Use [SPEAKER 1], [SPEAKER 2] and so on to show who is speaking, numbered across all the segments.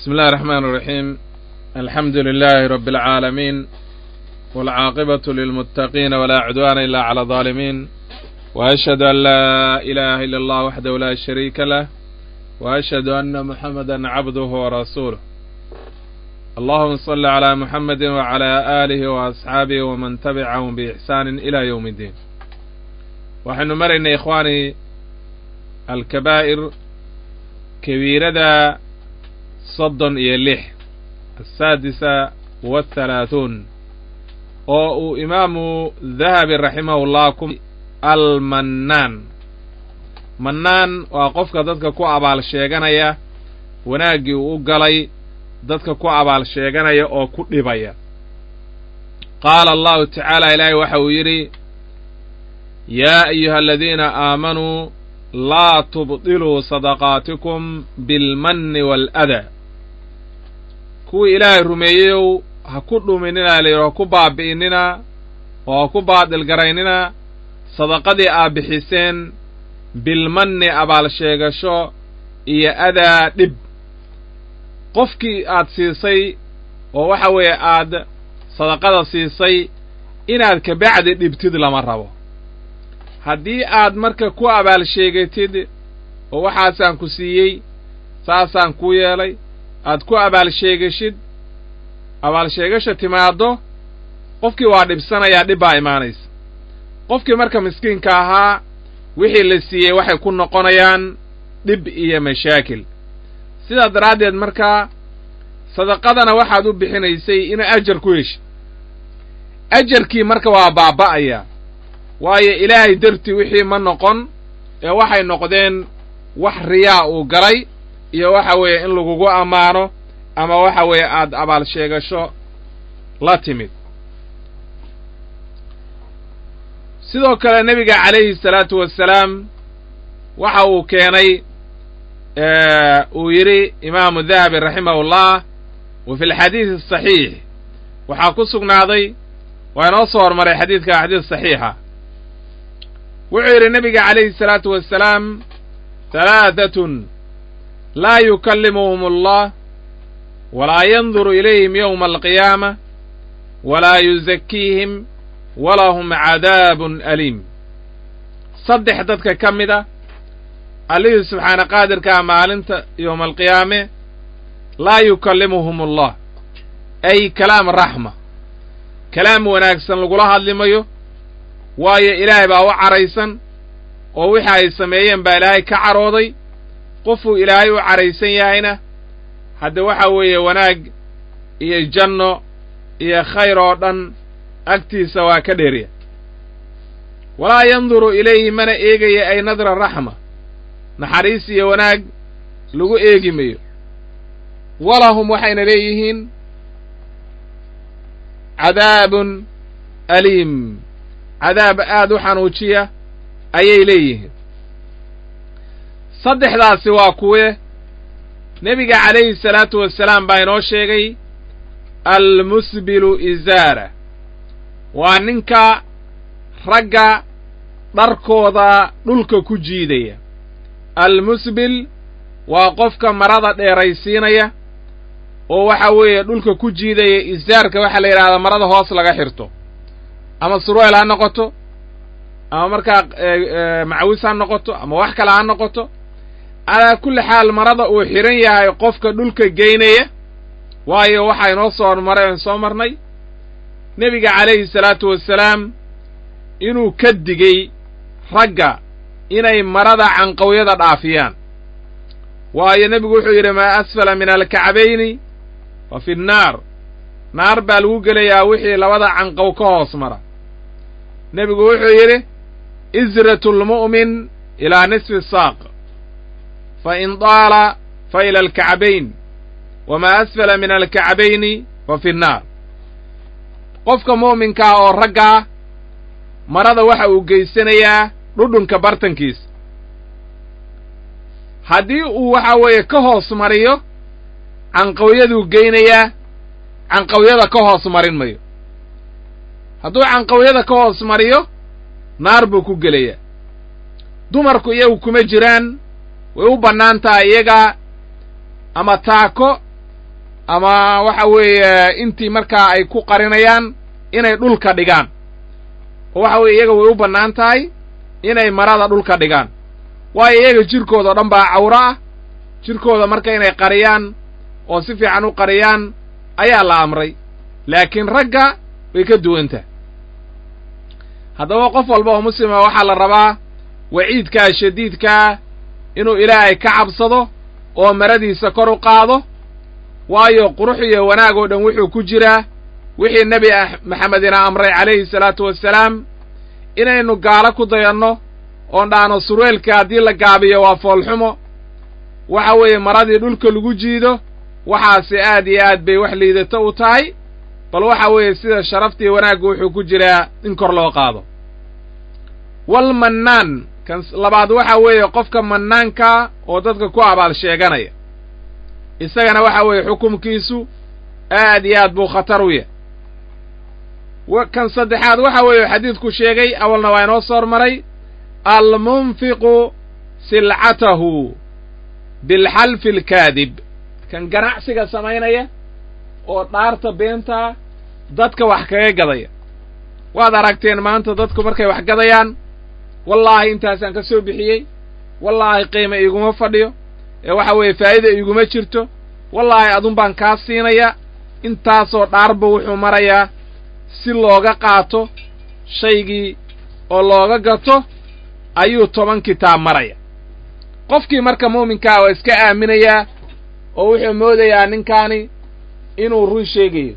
[SPEAKER 1] بسم الله الرحمن الرحيم الحمد لله رب العالمين والعاقبة للمتقين ولا عدوان إلا على الظالمين وأشهد أن لا إله إلا الله وحده لا شريك له وأشهد أن محمدا عبده ورسوله اللهم صل على محمد وعلى آله وأصحابه ومن تبعهم بإحسان إلى يوم الدين waxaynu maraynay ikhwaani alkabaa'ir kabiirada soddon iyo lix asaadisa wathalaathuun oo uu imaamu dahabi raximahullah ku almannaan mannaan waa qofka dadka ku abaal sheeganaya wanaaggii uu u galay dadka ku abaal sheeganaya oo ku dhibaya qaala allahu tacaala ilaahay waxa uu yidhi yaa ayuha aladiina aamanuu laa tubdiluu sadaqaatikum bilmanni waaladaa kuwii ilaahay rumeeyeyow ha ku dhuminina layidhi ha ku baabi'inina oo ha ku baadil garaynina sadaqadii aad bixiseen bilmanni abaal sheegasho iyo adaa dhib qofkii aad siisay oo waxa weeye aad sadaqada siisay inaad kabacdi dhibtid lama rabo haddii aad marka ku abaal sheegatid oo waxaasaan ku siiyey saasaan ku yeelay aad ku abaal sheegashid abaal sheegasha timaaddo qofkii waa dhibsanayaa dhib baa imaanaysa qofkii marka miskiinka ahaa wixii la siiyey waxay ku noqonayaan dhib iyo mashaakil sidaa daraaddeed markaa sadaqadana waxaad u bixinaysay inaa ajar ku heshid ajarkii marka waa baaba'aya waayo ilaahay dartii wixii ma noqon ee waxay noqdeen wax riyaa uu galay iyo waxa weeye in lagugu ammaano ama waxa weeye aad abaal sheegasho la timid sidoo kale nebiga calayhi salaatu wassalaam waxa uu keenay uu yidhi imaamu dahabi raximahullah wa fi lxadiidi asaxiix waxaa ku sugnaaday waa inoo soo hormaray xadiidka xadiis saxiixa wuxuu yidhi nebiga calayhi salaatu wassalaam halaadatun laa yukallimuhum allah walaa yanduru ilayhim yowma alqiyaama walaa yuzakiihim walahum cadaabun aliim saddex dadka ka mid a allihii subxaana qaadirkaa maalinta yowma alqiyaame laa yukallimuhum allah ay kalaam raxma kalaam wanaagsan lagula hadlimayo waayo ilaahay baa u caraysan oo wixii ay sameeyeen baa ilaahay ka carooday qofuu ilaahay u caraysan yahayna hadde waxa weeye wanaag iyo janno iyo khayr oo dhan agtiisa waa ka dheerya walaa yanduru ilayhi mana eegaya ay nadra raxma naxariis iyo wanaag lagu eegi mayo walahum waxayna leeyihiin cadaabun aliim cadaab aad u xanuujiya ayay leeyihiin saddexdaasi waa kuwe nebiga calayhi salaatu wassalaam baa inoo sheegay almusbilu izaara waa ninka ragga dharkooda dhulka ku jiidaya almusbil waa qofka marada dheeraysiinaya oo waxa weeye dhulka ku jiidaya izaarka waxaa la yidhahdaa marada hoos laga xirto ama surweel ha noqoto ama markaa macawis ha noqoto ama wax kale ha noqoto calaa kulli xaal marada uu xidhan yahay qofka dhulka geynaya waayo waxaa inoo soo hormaray oon soo marnay nebiga calayhi salaatu wassalaam inuu ka digey ragga inay marada canqawyada dhaafiyaan waayo nebigu wuxuu yidhi maa asfala min alkacbayni fa fi nnaar naar baa lagu gelayaa wixii labada canqow ka hoos mara nebigu wuxuu yidhi izratu lmu'min ilaa nisfi saaq fa in daala fa ila alkacbayn wamaa asfala min alkacbayni fa fi nnaar qofka mu'minkaa oo raggaa marada waxa uu geysanayaa dhudhunka bartankiisa haddii uu waxa weeye ka hoos mariyo canqawyaduu geynayaa canqawyada ka hoos marin mayo hadduu canqawyada ka hoos mariyo naar buu ku gelayaa dumarku iyagu kuma jiraan way u bannaan tahay iyaga ama taako ama waxa weeye intii markaa ay ku qarinayaan inay dhulka dhigaan oo waxa weye iyaga way u bannaan tahay inay marada dhulka dhigaan waayo iyaga jirkooda o dhan baa cawro ah jirkooda marka inay qariyaan oo si fiican u qariyaan ayaa la amray laakiin ragga way ka duwan tahay haddaba qof walba oo muslima waxaa la rabaa waciidkaa shadiidkaa inuu ilaahay ka cabsado oo maradiisa kor u qaado waayo qurux iyo wanaag oo dhan wuxuu ku jiraa wixii nebi maxamedina amray calayhi salaatu wassalaam inaynu gaalo ku dayanno oon dhaano surweelka haddii la gaabiyo waa foolxumo waxa weeye maradii dhulka lagu jiido waxaasi aad iyo aad bay wax liidato u tahay bal waxa weeye sida sharaftii wanaaggu wuxuu ku jiraa in kor loo qaado walmannaan kan labaad waxa weeye qofka mannaanka oo dadka ku abaal sheeganaya isagana waxa weeye xukumkiisu aad iyo aad buu khatar u yahy kan saddexaad waxa weeye xadiidku sheegay awalna waa inoo soo hormaray almunfiqu silcatahu bilxalfi alkaadib kan ganacsiga samaynaya oo dhaarta beentaa dadka wax kaga gadaya waad aragteen maanta dadku markay wax gadayaan wallaahi intaasaan ka soo bixiyey wallaahi qiima iguma fadhiyo ee waxa weeye faa'ida iguma jirto wallaahi adun baan kaa siinaya intaasoo dhaarba wuxuu marayaa si looga qaato shaygii oo looga gato ayuu toban kitaab maraya qofkii marka muuminkaa waa iska aaminayaa oo wuxuu moodayaa ninkaani inuu run sheegayo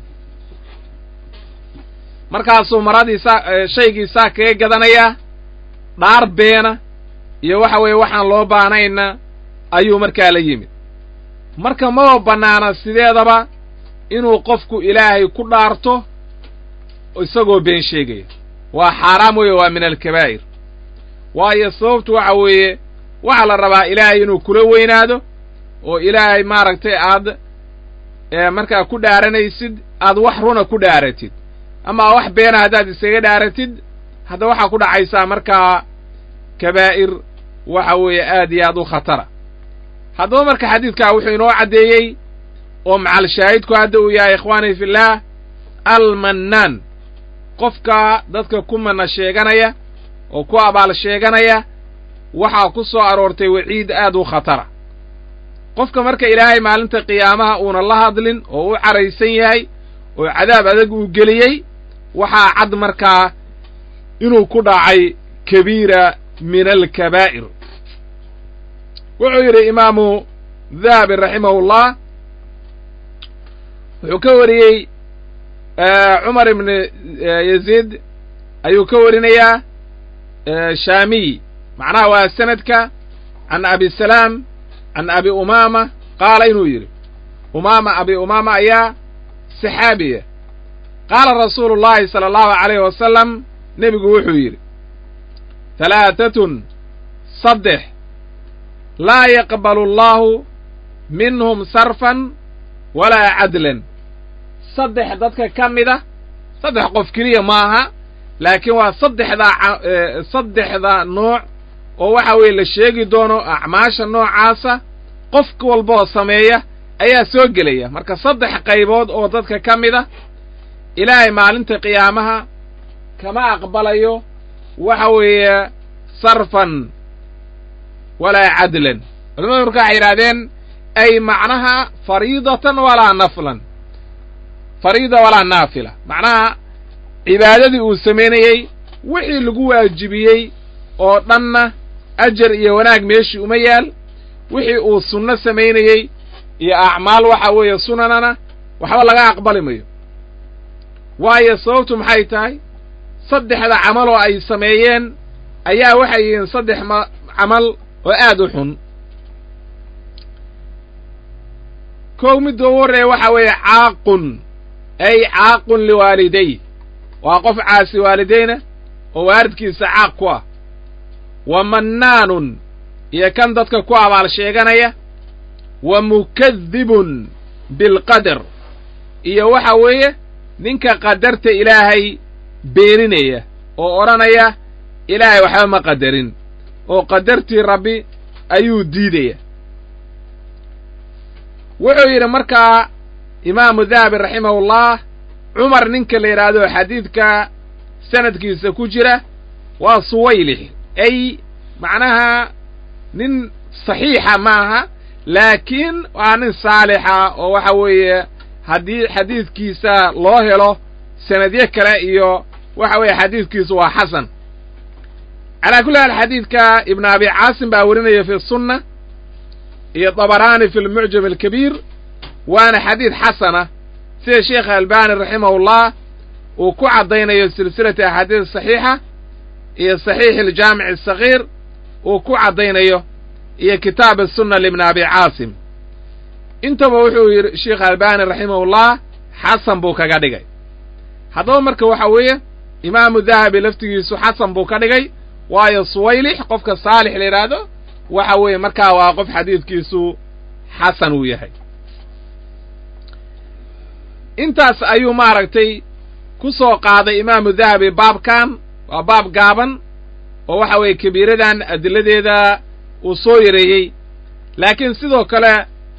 [SPEAKER 1] markaasuu maradii saa shaygii saa kaga gadanayaa dhaar beena iyo waxa weeye waxaan loo baanayna ayuu markaa la yimid marka maba bannaana sideedaba inuu qofku ilaahay ku dhaarto isagoo been sheegaya waa xaaraam weeye waa min alkabaa'ir waayo sababtu waxa weeye waxaa la rabaa ilaahay inuu kula weynaado oo ilaahay maaragtay aad markaa ku dhaaranaysid aad wax runa ku dhaaratid ama wax beena haddaad isaga dhaaratid hadda waxaa ku dhacaysaa markaa kabaa'ir waxa weeye aad iyo aad u khatara haddaba marka xadiidkaa wuxuu inoo caddeeyey oo macal shaahidku hadda uu yahay ikhwaanii fillaah almannaan qofka dadka ku mana sheeganaya oo ku abaal sheeganaya waxaa ku soo aroortay waciid aad u khatara qofka marka ilaahay maalinta qiyaamaha uuna la hadlin oo u caraysan yahay oo cadaab adag uu geliyey waxaa cad markaa inuu ku dhacay kabiira min alkabaa'ir wuxuu yidhi imaamu dahabi raximahullah wuxuu ka wariyey cumar ibn yaziid ayuu ka warinayaa shaamiy macnaha waa sanadka can abi salaam can abi umaama qaala inuu yidhi umaama abi umaama ayaa saxaabiya qaala rasuulu llahi sala allahu calayhi wasalam nebigu wuxuu yidhi halaatatun saddex laa yaqbalu allahu minhum sarfan walaa cadlan saddex dadka ka mida saddex qof keliya maaha laakiin waa saddexdaa saddexda nooc oo waxa weeye la sheegi doono acmaasha noocaasa qof walbaoo sameeya ayaa soo gelaya marka saddex qaybood oo dadka ka mid a ilaahay maalinta qiyaamaha kama aqbalayo waxa weeye sarfan walaa cadlan culamadu marka waxay yidhahdeen ay macnaha fariidatan walaa naflan fariida walaa naafila macnaha cibaadadii uu samaynayey wixii lagu waajibiyey oo dhanna ajar iyo wanaag meeshii uma yaal wixii uu sunno samaynayey iyo acmaal waxa weeye sunanana waxba laga aqbali mayo waayo sababtu maxay tahay saddexda camal oo ay sameeyeen ayaa waxay yihiin saddex ma camal oo aad u xun kow midda ugu horreeya waxa weeye caaqun ay caaqun liwaaliday waa qof caasi waalidayna oo waalidkiisa caaq ku ah wa mannaanun iyo kan dadka ku abaal sheeganaya wa mukadibun bilqadar iyo waxa weeye ninka qadarta ilaahay beeninaya oo odhanaya ilaahay waxba ma qadarin oo qadartii rabbi ayuu diidaya wuxuu yidhi markaa imaamu dahabi raximahullah cumar ninka la yidhaahdo xadiidka sanadkiisa ku jira waa suwaylix ay macnaha nin saxiixa maaha laakiin waa nin saalixa oo waxa weeye haddii xadiidkiisa loo helo sanadyo kale iyo waxa weeye xadiidkiisu waa xasan calaa kulli haal xadiidka ibn abi caasim baa werinaya fi sunna iyo dabaraani fi lmucjam alkabiir waana xadiid xasana sida sheekh albani raximahullah uu ku caddaynayo silsilati axaadiis saxiixa iyo saxiix aljaamic asagiir uu ku caddaynayo iyo kitaab asunna libni abi caasim intaba wuxuu yidhi sheekh albani raximahullah xasan buu kaga dhigay haddaba marka waxa weeye imaamu dahabi laftigiisu xasan buu ka dhigay waayo suwaylix qofka saalix la yidhaahdo waxa weeye markaa waa qof xadiidkiisu xasan uu yahay intaas ayuu maaragtay ku soo qaaday imaamu dahabi baabkan waa baab gaaban oo waxa weeye kabiiradan adiladeeda uu soo yareeyey laakiin sidoo kale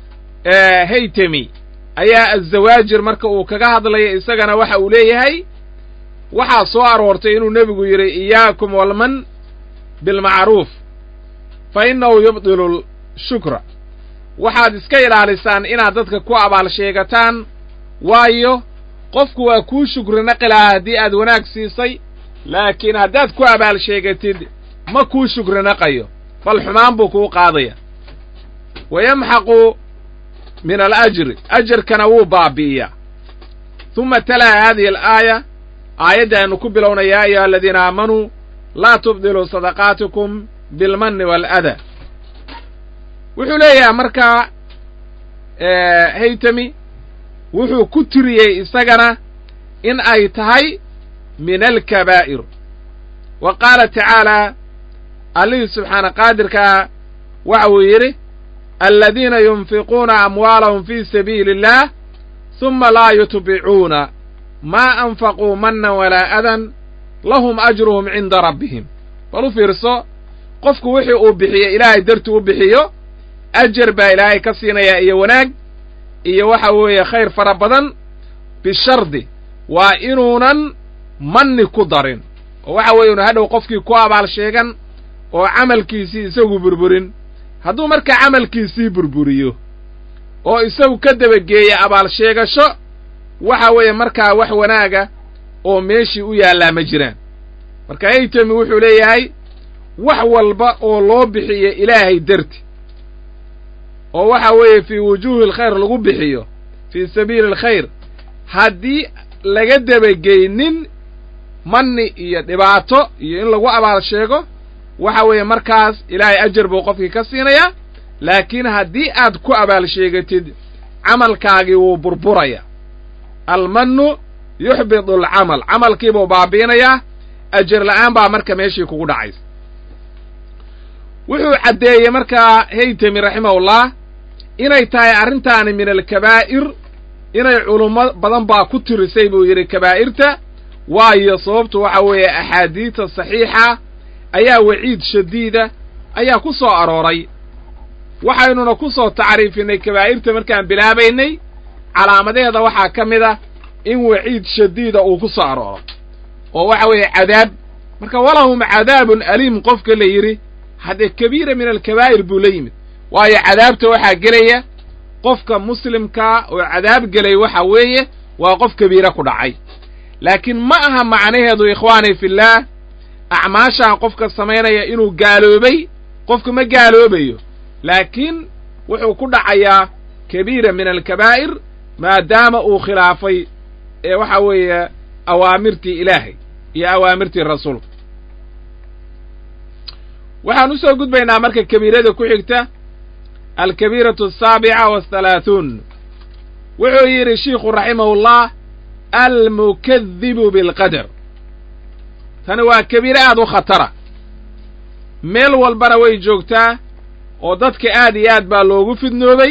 [SPEAKER 1] haytemi ayaa azawaajir marka uu kaga hadlaya isagana waxa uu leeyahay waxaa soo aroortay inuu nebigu yidhi iyaakum walman bilmacruuf fa innahu yubdilu shukra waxaad iska ilaalisaan inaad dadka ku abaal sheegataan waayo qofku waa kuu shukri naqi lahaa haddii aad wanaag siisay laakiin haddaad ku abaal sheegatid ma kuu shukri naqayo bal xumaan buu kuu qaadaya wa yamxaqu min alajri ajarkana wuu baabi'iyaa huma talaa haadihi alaaya aayadda aynu ku bilowna yaa ayuha aladiina aamanuu laa tubdiluu sadaqaatikum bilmanni waaladaa wuxuu leeyahay markaa haytami wuxuu ku tiriyey isagana in ay tahay min alkabaa'ir wa qaala tacaalaa allihii subxaana qaadirkaa waxa uu yidhi aladiina yunfiquuna amwaalahum fii sabiili اllah huma laa yutbicuuna maa anfaquu mannan walaa adan lahum ajruhum cinda rabbihim bal u fiirso qofku wixii uu bixiyo ilaahay dartii u bixiyo ajar baa ilaahay ka siinayaa iyo wanaag iyo waxa weeye khayr fara badan bishardi waa inuunan manni ku darin oo waxa weeye unu hadhow qofkii ku abaal sheegan oo camalkiisii isagu burburin hadduu markaa camalkiisii burburiyo oo isagu ka dabageeya abaal sheegasho waxa weeye markaa wax wanaaga oo meeshii u yaallaa ma jiraan marka haytami wuxuu leeyahay wax walba oo loo bixiyo ilaahay darti oo waxa weeye fii wujuuhi alkhayr lagu bixiyo fii sabiili alkhayr haddii laga dabageynin manni iyo dhibaato iyo in lagu abaal sheego waxa weeye markaas ilaahay ajar buu qofkii ka siinayaa laakiin haddii aad ku abaal sheegatid camalkaagii wuu burburaya almannu yuxbidu alcamal camalkiibuu baabiinayaa ajar la'aan baa marka meeshii kugu dhacaysa wuxuu caddeeyey markaa haytami raximahullah inay tahay arrintaani min alkabaa'ir inay culummo badan baa ku tirisay buu yidhi kabaa'irta waayo sababtu waxa weeye axaadiidta saxiixa ayaa waciid shadiida ayaa ku soo arooray waxaynuna ku soo tacriifinay kabaa'irta markaan bilaabaynay calaamadeeda waxaa ka mid ah in waciid shadiida uu ku soo arooro oo waxa weeye cadaab marka walahum cadaabun aliim qofka la yidhi haddee kabiira min alkabaa'ir buu la yimid waayo cadaabta waxaa gelaya qofka muslimkaa oo cadaab gelay waxa weeye waa qof kabiire ku dhacay laakiin ma aha macnaheedu ikhwaani fillaah acmaashaan qofka samaynaya inuu gaaloobay qofku ma gaaloobayo laakiin wuxuu ku dhacayaa kabiira min alkabaa'ir maadaama uu khilaafay ee waxa weeye awaamirtii ilaahay iyo awaamirtii rasuulka waxaan u soo gudbaynaa marka kabiirada ku xigta alkabiiratu asaabica wathalaathuun wuxuu yidhi shiikhu raximahullah almukadibu bilqadar tani waa kabiire aad u khatara meel walbana way joogtaa oo dadka aad iyo aad baa loogu fidnoobay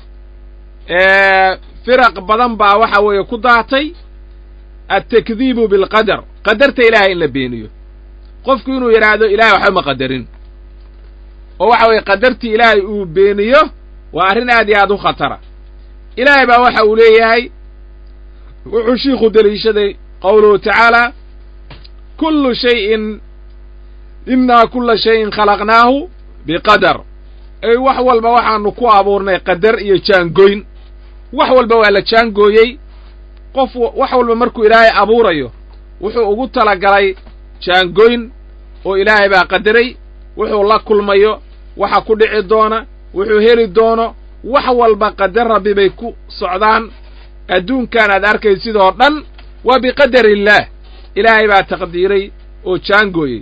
[SPEAKER 1] firaq badan baa waxa weeye ku daatay altakdiibu bilqadar qadarta ilaahay in la beeniyo qofku inuu yidhaahdo ilahay waxba ma qadarin oo waxa weeye qadartii ilaahay uu beeniyo waa arrin aad iyo aad u khatara ilaahay baa waxa uu leeyahay wuxuu shiikhu deliishaday qowluhu tacaala kullu shayin innaa kulla shayin khalaqnaahu biqadar ey wax walba waxaanu ku abuurnay qadar iyo jaangoyn wax walba waa la jaangooyey qof wax walba markuu ilaahay abuurayo wuxuu ugu talagalay jaangoyn oo ilaahay baa qadaray wuxuu la kulmayo waxa ku dhici doona wuxuu heli doono wax walba qadar rabbi bay ku socdaan adduunkan aad arkay sidoo dhan waa biqadar illaah ilaahay baa taqdiiray oo jaangooyey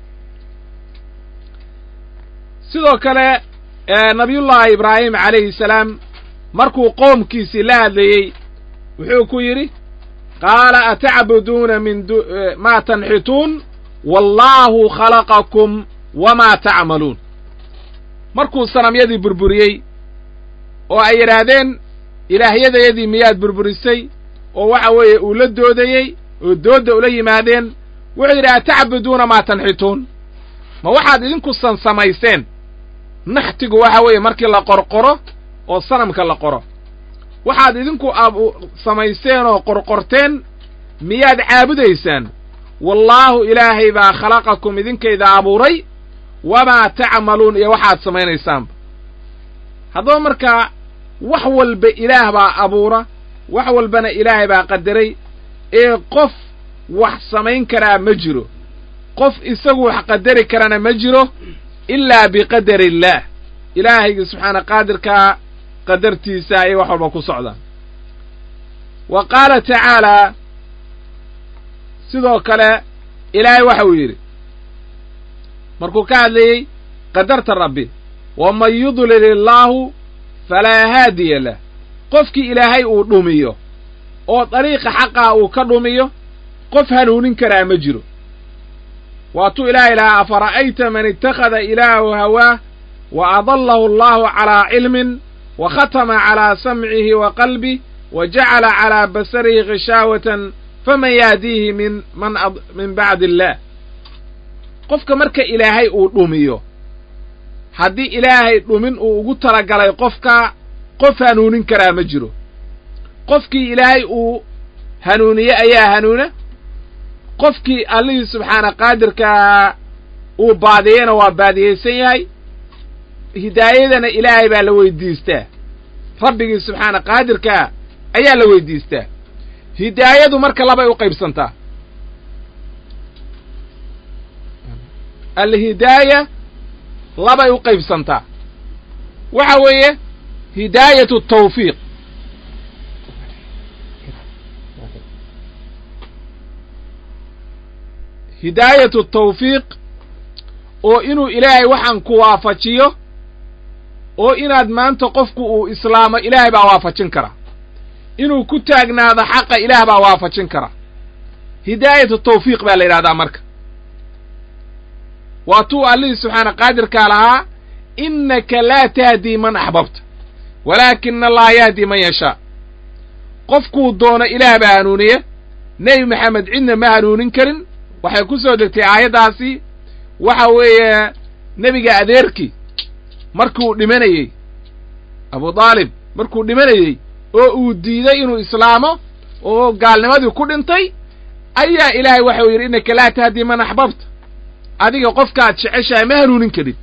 [SPEAKER 1] sidoo kale nabiyullaahi ibraahim calayhi salaam markuu qoomkiisii la hadlayey wuxuu ku yidhi qaala atacbuduuna min maa tanxituun wallaahu khalaqakum wamaa tacmaluun markuu sanamyadii burburiyey oo ay yidhaahdeen ilaahyadayadii miyaad burburisay oo waxa weeye uu la doodayey oo doodda ula yimaadeen wuxuu yidhi atacbuduuna maa tanxituun ma waxaad idinku san samayseen naxtigu waxa weeye markii la qorqoro oo sanamka la qoro waxaad idinku samayseen oo qorqorteen miyaad caabudaysaan wallaahu ilaahay baa khalaqakum idinkayda abuuray wamaa tacmaluun iyo waxaad samaynaysaanba haddaba markaa wax walba ilaah baa abuura wax walbana ilaahay baa qadaray ee qof wax samayn karaa ma jiro qof isagu wax qadari karana ma jiro ilaa biqadar illaah ilaahayga subxaana qaadirkaa qadartiisa ayay wax walba ku socdaan wa qaala tacaalaa sidoo kale ilaahay waxa uu yidhi markuu ka hadlayey qadarta rabbi waman yudlil illaahu falaa haadiya lah qofkii ilaahay uu dhumiyo oo dariiqa xaqaa uu ka dhumiyo qof hanuunin karaa ma jiro waatuu ilaahay lahaa afara'ayta man ittakhada ilaahu hawaah wa adallahu allahu calaa cilmin wa khatama calaa samcihi wa qalbih wa jacala calaa basarihi kishaawatan faman yahdiihi min man min bacdi illaah qofka marka ilaahay uu dhumiyo haddii ilaahay dhumin uu ugu talagalay qofka qof hanuunin karaa ma jiro qofkii ilaahay uu hanuuniye ayaa hanuuna qofkii allihii subxaana qaadirkaa uu baadiyeyna waa baadiyeysan yahay hidaayadana ilaahay baa la weydiistaa rabbigii subxaana qaadirkaa ayaa la weydiistaa hidaayadu marka labay u qaybsantaa alhidaaya labay u qaybsantaa waxa weeye hidaayatu tawfiiq hidaayatu tawfiiq oo inuu ilaahay waxaan ku waafajiyo oo inaad maanta qofku uu islaamo ilaahay baa waafajin kara inuu ku taagnaado xaqa ilaah baa waafajin kara hidaayatu tawfiiq baa la yidhahdaa marka waa tuu allihii subxaana qaadirkaa lahaa innaka laa tahdii man axbabta walaakina allaha yahdi man yashaa qofkuu doono ilaah baa hanuuniya nebi maxamed cidna ma hanuunin karin waxay ku soo degtay aayaddaasi waxa weeye nebiga adeerkii markuu dhimanayey abu daalib markuu dhimanayey oo uu diiday inuu islaamo oo gaalnimadii ku dhintay ayaa ilaahay waxau yidhi innaka laa tahdii man axbabta adiga qofkaad jeceshahay ma hanuunin karin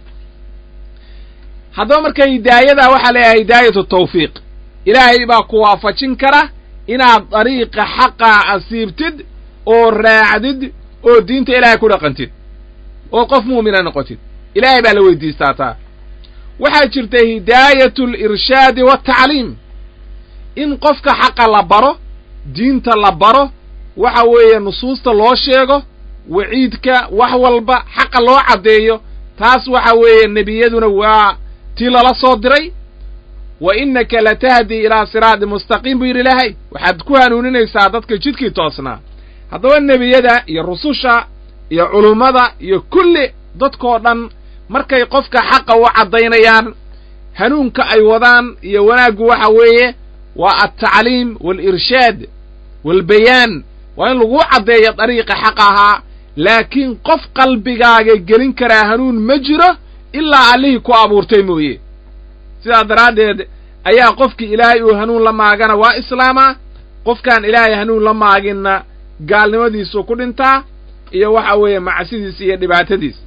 [SPEAKER 1] haddaba marka hidaayadaa waxaa leeyahay hidaayatu tawfiiq ilaahay baa ku waafajin kara inaad dariiqa xaqaa asiibtid oo raacdid oo diinta ilaahay ku dhaqantid oo qof mu'mina noqotid ilaahay baa la weydiistaa taa waxaa jirta hidaayatu alirshaadi waaltacliim in qofka xaqa la baro diinta la baro waxa weeye nusuusta loo sheego waciidka wax walba xaqa loo caddeeyo taas waxa weeye nebiyaduna waa tii lala soo diray wa innaka latahdii ilaa siraadi mustaqiim buu yidhi ilaahay waxaad ku hanuuninaysaa dadka jidkii toosnaa haddaba nebiyada iyo rususha iyo culummada iyo kulli dadkoo dhan markay qofka xaqa u caddaynayaan hanuunka ay wadaan iyo wanaaggu waxa weeye waa altacliim waalirshaad waalbayaan waa in laguu caddeeyo dariiqa xaq ahaa laakiin qof qalbigaaga gelin karaa hanuun ma jiro ilaa allihii ku abuurtay mooye sidaa daraaddeed ayaa qofkii ilaahay uu hanuun la maagana waa islaamaa qofkaan ilaahay hanuun la maaginna gaalnimadiisuu ku dhintaa iyo waxa weeye macsidiis iyo dhibaatadiis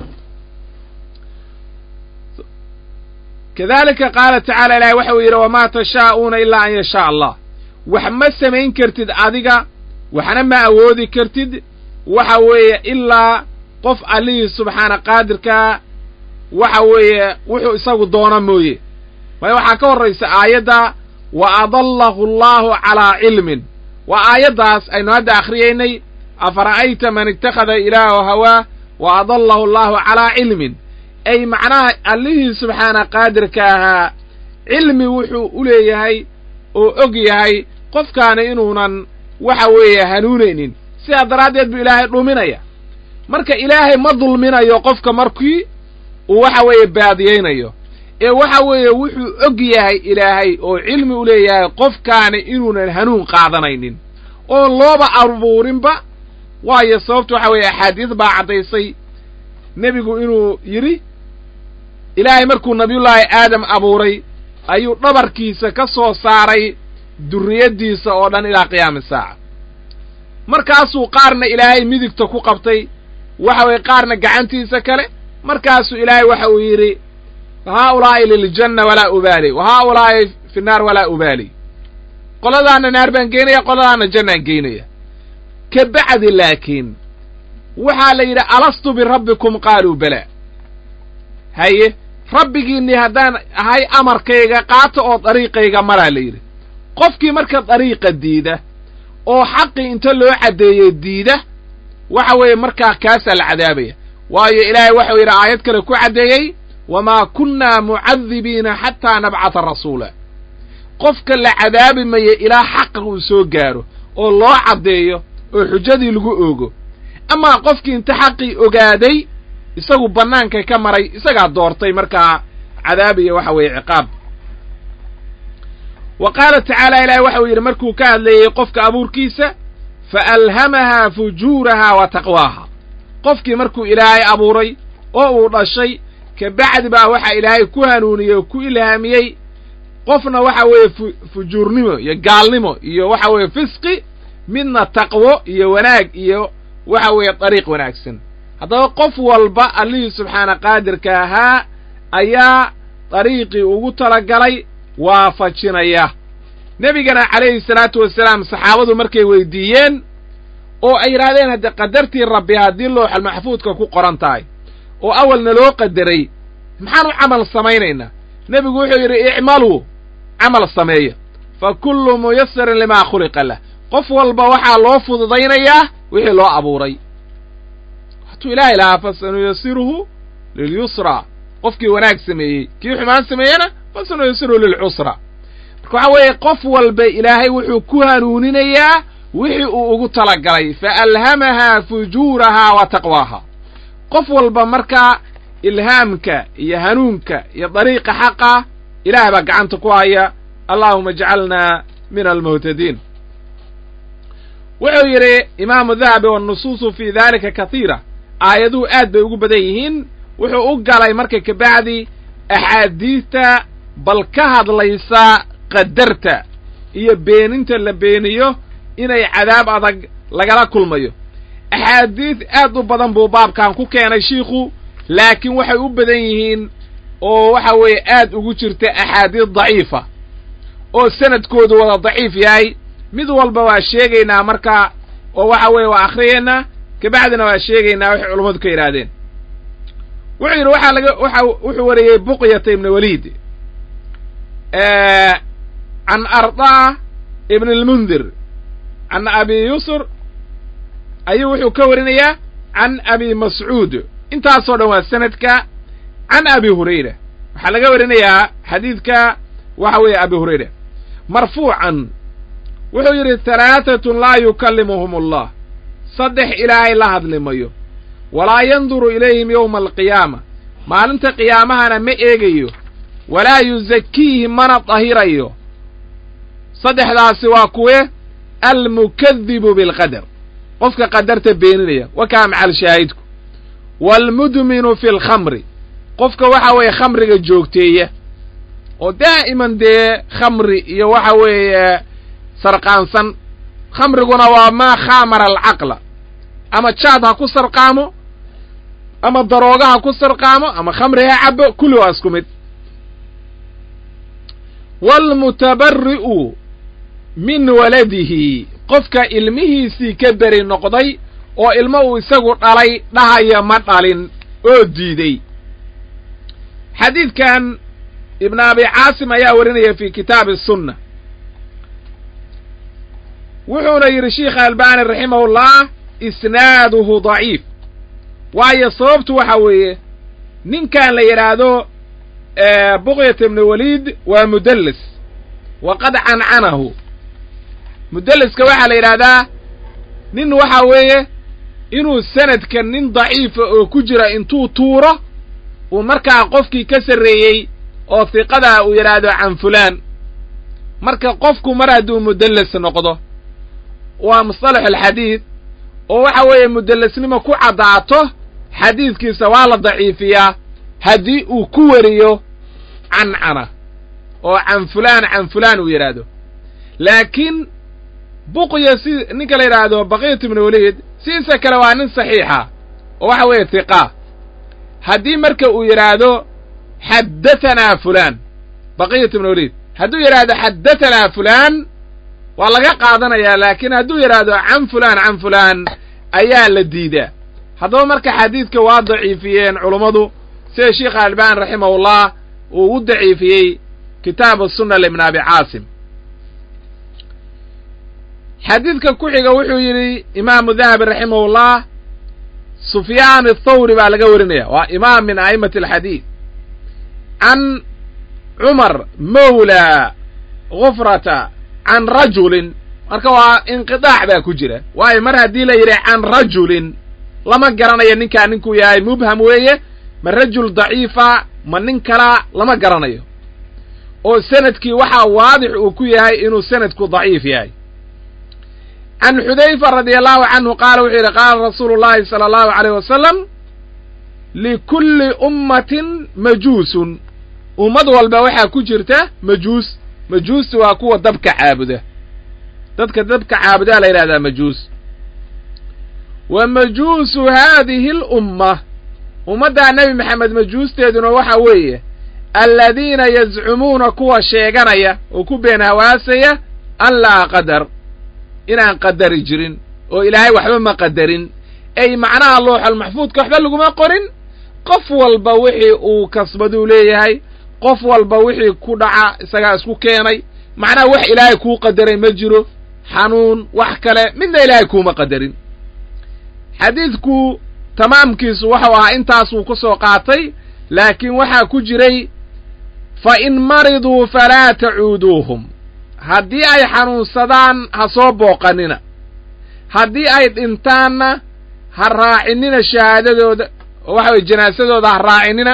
[SPEAKER 1] kadalika qaala tacala ilahay waxa uu yidhi wamaa tashaa'uuna ilaa an yashaa allah wax ma samayn kartid adiga waxna ma awoodi kartid waxa weeye ilaa qof allihii subxaana qaadirkaa waxa weeye wuxuu isagu doona mooye waayo waxaa ka horraysa aayadda wa adallahu allahu calaa cilmin waa aayaddaas aynu hadda akhriyaynay afara'ayta man ittakhada ilaahu hawaa wa adallahu allahu calaa cilmin ay macnaha allihii subxaana qaadirka ahaa cilmi wuxuu u leeyahay oo og yahay qofkaani inuunan waxa weeye hanuunaynin sidaa daraaddeed buu ilaahay dhuminaya marka ilaahay ma dulminayo qofka markii uu waxa weeye baadiyaynayo ee waxa weeye wuxuu og yahay ilaahay oo cilmi u leeyahay qofkaani inuunan hanuun qaadanaynin oon looba abuurinba waayo sababtu waxa weeye axaadiis baa caddaysay nebigu inuu yidhi ilaahay markuu nabiyullaahi aadam abuuray ayuu dhabarkiisa ka soo saaray durriyaddiisa oo dhan ilaa qiyaami saaca markaasuu qaarna ilaahay midigta ku qabtay waxa weeye qaarna gacantiisa kale markaasuu ilaahay waxa uu yidhi haa'ulaa'i liljanna walaa ubaali wa haa'ulaa'i fi naar walaa ubaali qoladaana naar baan geynaya qoladaana jannaan geynaya ka bacdi laakiin waxaa la yidhi alastu birabbikum qaaluu balaa haye rabbigiinnii haddaan ahay amarkayga qaata oo dariiqayga maraa la yidhi qofkii marka dariiqa diida oo xaqii inta loo caddeeyo diida waxa weeye markaa kaasaa la cadaabaya waayo ilaahay waxau yidhi aayad kale ku caddeeyey wamaa kunnaa mucadibiina xataa nabcata rasuula qofka la cadaabi mayo ilaa xaqa uu soo gaaro oo loo caddeeyo oo xujadii lagu oogo amaa qofkii inta xaqii ogaaday isagu bannaanka ka maray isagaa doortay markaa cadaabiya waxa weeye ciqaab wa qaala tacaala ilaahay waxau yidhi markuu ka hadleeyey qofka abuurkiisa fa alhamahaa fujuurahaa wa taqwaaha qofkii markuu ilaahay abuuray oo uu dhashay ka bacdi baa waxa ilaahay ku hanuuniyey oo ku ilhaamiyey qofna waxa weeye fujuurnimo iyo gaalnimo iyo waxa weeye fisqi midna taqwo iyo wanaag iyo waxa weeye dariiq wanaagsan haddaba qof walba allihii subxaana qaadirka ahaa ayaa dariiqii ugu talagalay waafajinaya nebigana calayhi salaatu wasalaam saxaabadu markay weydiiyeen oo ay yidhahdeen hadde qadartii rabbi haddii looxal maxfuudka ku qoran tahay oo awalna loo qadaray maxaan u camal samaynaynaa nebigu wuxuu yidhi icmaluu camal sameeya fa kullu muyasarin limaa khuliqa lah qof walba waxaa loo fududaynayaa wixii loo abuuray hatuu ilaahay lahaa fasanuyasiruhu lilyusraa qofkii wanaag sameeyey kii xumaan sameeyena fasanuyasiruhu lilcusra marka waxaa weeye qof walba ilaahay wuxuu ku hanuuninayaa wixii uu ugu talagalay fa alhamahaa fujuurahaa wa taqwaaha qof walba markaa ilhaamka iyo hanuunka iyo dariiqa xaqa ilaah baa gacanta ku haya allaahuma ajcalnaa min almuhtadiin wuxuu yidhi imaamu dahabi wannusuusu fii daalika katiira aayaduhu aad bay ugu badan yihiin wuxuu u galay marka kabacdi axaadiista bal ka hadlaysa qadarta iyo beeninta la beeniyo inay cadaab adag lagala kulmayo axaadiis aad u badan buu baabkan ku keenay shiikhu laakiin waxay u badan yihiin oo waxa weeye aad ugu jirta axaadiis daciifa oo sanadkoodu wada daciif yahay mid walba waa sheegaynaa marka oo waxa weeye waa akhriyaynaa kabacdina waa sheegaynaa waxay culammadu ka yidhaahdeen wuxuu yidhi waxaa laga waxa wuxuu wariyey buqyata ibna waliid can ardaa ibn almundir can abi yusr ayuu wuxuu ka warinayaa can abi mascuud intaasoo dhan waa sanadka can abi hurayra waxaa laga warinayaa xadiidka waxa weeye abi hurayra marfuucan wuxuu yidhi halaatatun laa yukallimuhum allah saddex ilaahay la hadli mayo walaa yanduru ilayhim yowma alqiyaama maalinta qiyaamahana ma eegayo walaa yuzakiihim mana dahirayo saddexdaasi waa kuwe almukadibu bilqadar qofka qadarta beeninaya wakaa macal shaahidku waalmudminu fi lkhamri qofka waxa weeye khamriga joogteeya oo daa'iman dee khamri iyo waxa weeye sarqaansan khamriguna waa maa khaamara alcaqla ama jaad ha ku sarqaamo ama darooga ha ku sarqaamo ama khamri ha cabo kulli waa isku mid waalmutabari'u min waladihi qofka ilmihiisii ka beri noqday oo ilmo uu isagu dhalay dhahaya ma dhalin oo diiday xadiidkan ibn abi caasim ayaa warinaya fi kitaabi sunna wuxuuna yidhi sheikha albani raximahullah isnaaduhu daciif waayo sababtu waxa weeye ninkan la yidhaahdo buqyat ibni waliid waa mudallis waqad cancanahu mudalliska waxaa la yidhaahdaa nin waxa weeye inuu sanadka nin daciifa oo ku jira intuu tuuro uu markaa qofkii ka sarreeyey oo hiqadaa uu yidhaahdo can fulaan marka qofku mar hadduu mudallis noqdo waa musطalax alxadiid oo waxa weeye mudallisnimo ku caddaato xadiidkiisa waa la daciifiyaa haddii uu ku weriyo cancana oo can fulaan can fulaan uu yidhaahdo laakiin buqya si ninka la yidhaahdo baqiyat ibnu waliid sidiisa kale waa nin saxiixa oo waxa weeye hiqa haddii marka uu yidhaahdo xaddathanaa fulaan baqiyat ibnu waliid hadduu yidhaahdo xaddathanaa fulaan waa laga qaadanayaa laakiin hadduu yidhaahdo can fulaan can fulaan ayaa la diidaa haddaba marka xadiidka waa daciifiyeen culummadu sida sheikha albani raximahullah uu u daciifiyey kitaabu sunna libn abi caasim xadiidka ku xiga wuxuu yidhi imaamu dahabi raximahullah sufyaan athawri baa laga warinaya waa imaam min a'imati alxadiid can cumar mawla gufrata can rajulin marka waa inqidaac baa ku jira waayo mar haddii la yidhi can rajulin lama garanayo ninkaa ninkuu yahay mubham weeye ma rajul daciifa ma nin kalaa lama garanayo oo sanadkii waxaa waadix uu ku yahay inuu sanadku daciif yahay can xudayfa radi allahu canhu qaala wuxuu yidhi qaala rasuulu llahi sala allahu aleyh wasalam likulli ummatin majuusun ummad walba waxaa ku jirta majuus majuusta waa kuwa dabka caabuda dadka dabka caabudaa la yidhahdaa majuus wa majuusu haadihi alumma ummaddaa nebi maxamed majuusteeduna waxa weeye aladiina yazcumuuna kuwa sheeganaya oo ku been hawaasaya an laa qadar inaan qadari jirin oo ilaahay waxba ma qadarin ay macnaha looxal maxfuudka waxba laguma qorin qof walba wixii uu kasbaduu leeyahay qof walba wixii ku dhaca isagaa isku keenay macnaha wax ilaahay kuu qadaray ma jiro xanuun wax kale midna ilaahay kuuma qadarin xadiidku tamaamkiisu waxau ahaa intaasuu ku soo qaatay laakiin waxaa ku jiray fa in mariduu falaa tacuuduuhum haddii ay xanuunsadaan ha soo booqanina haddii ay dhintaanna ha raacinina shahaadadooda oo waxa weye janaasadooda ha raacinina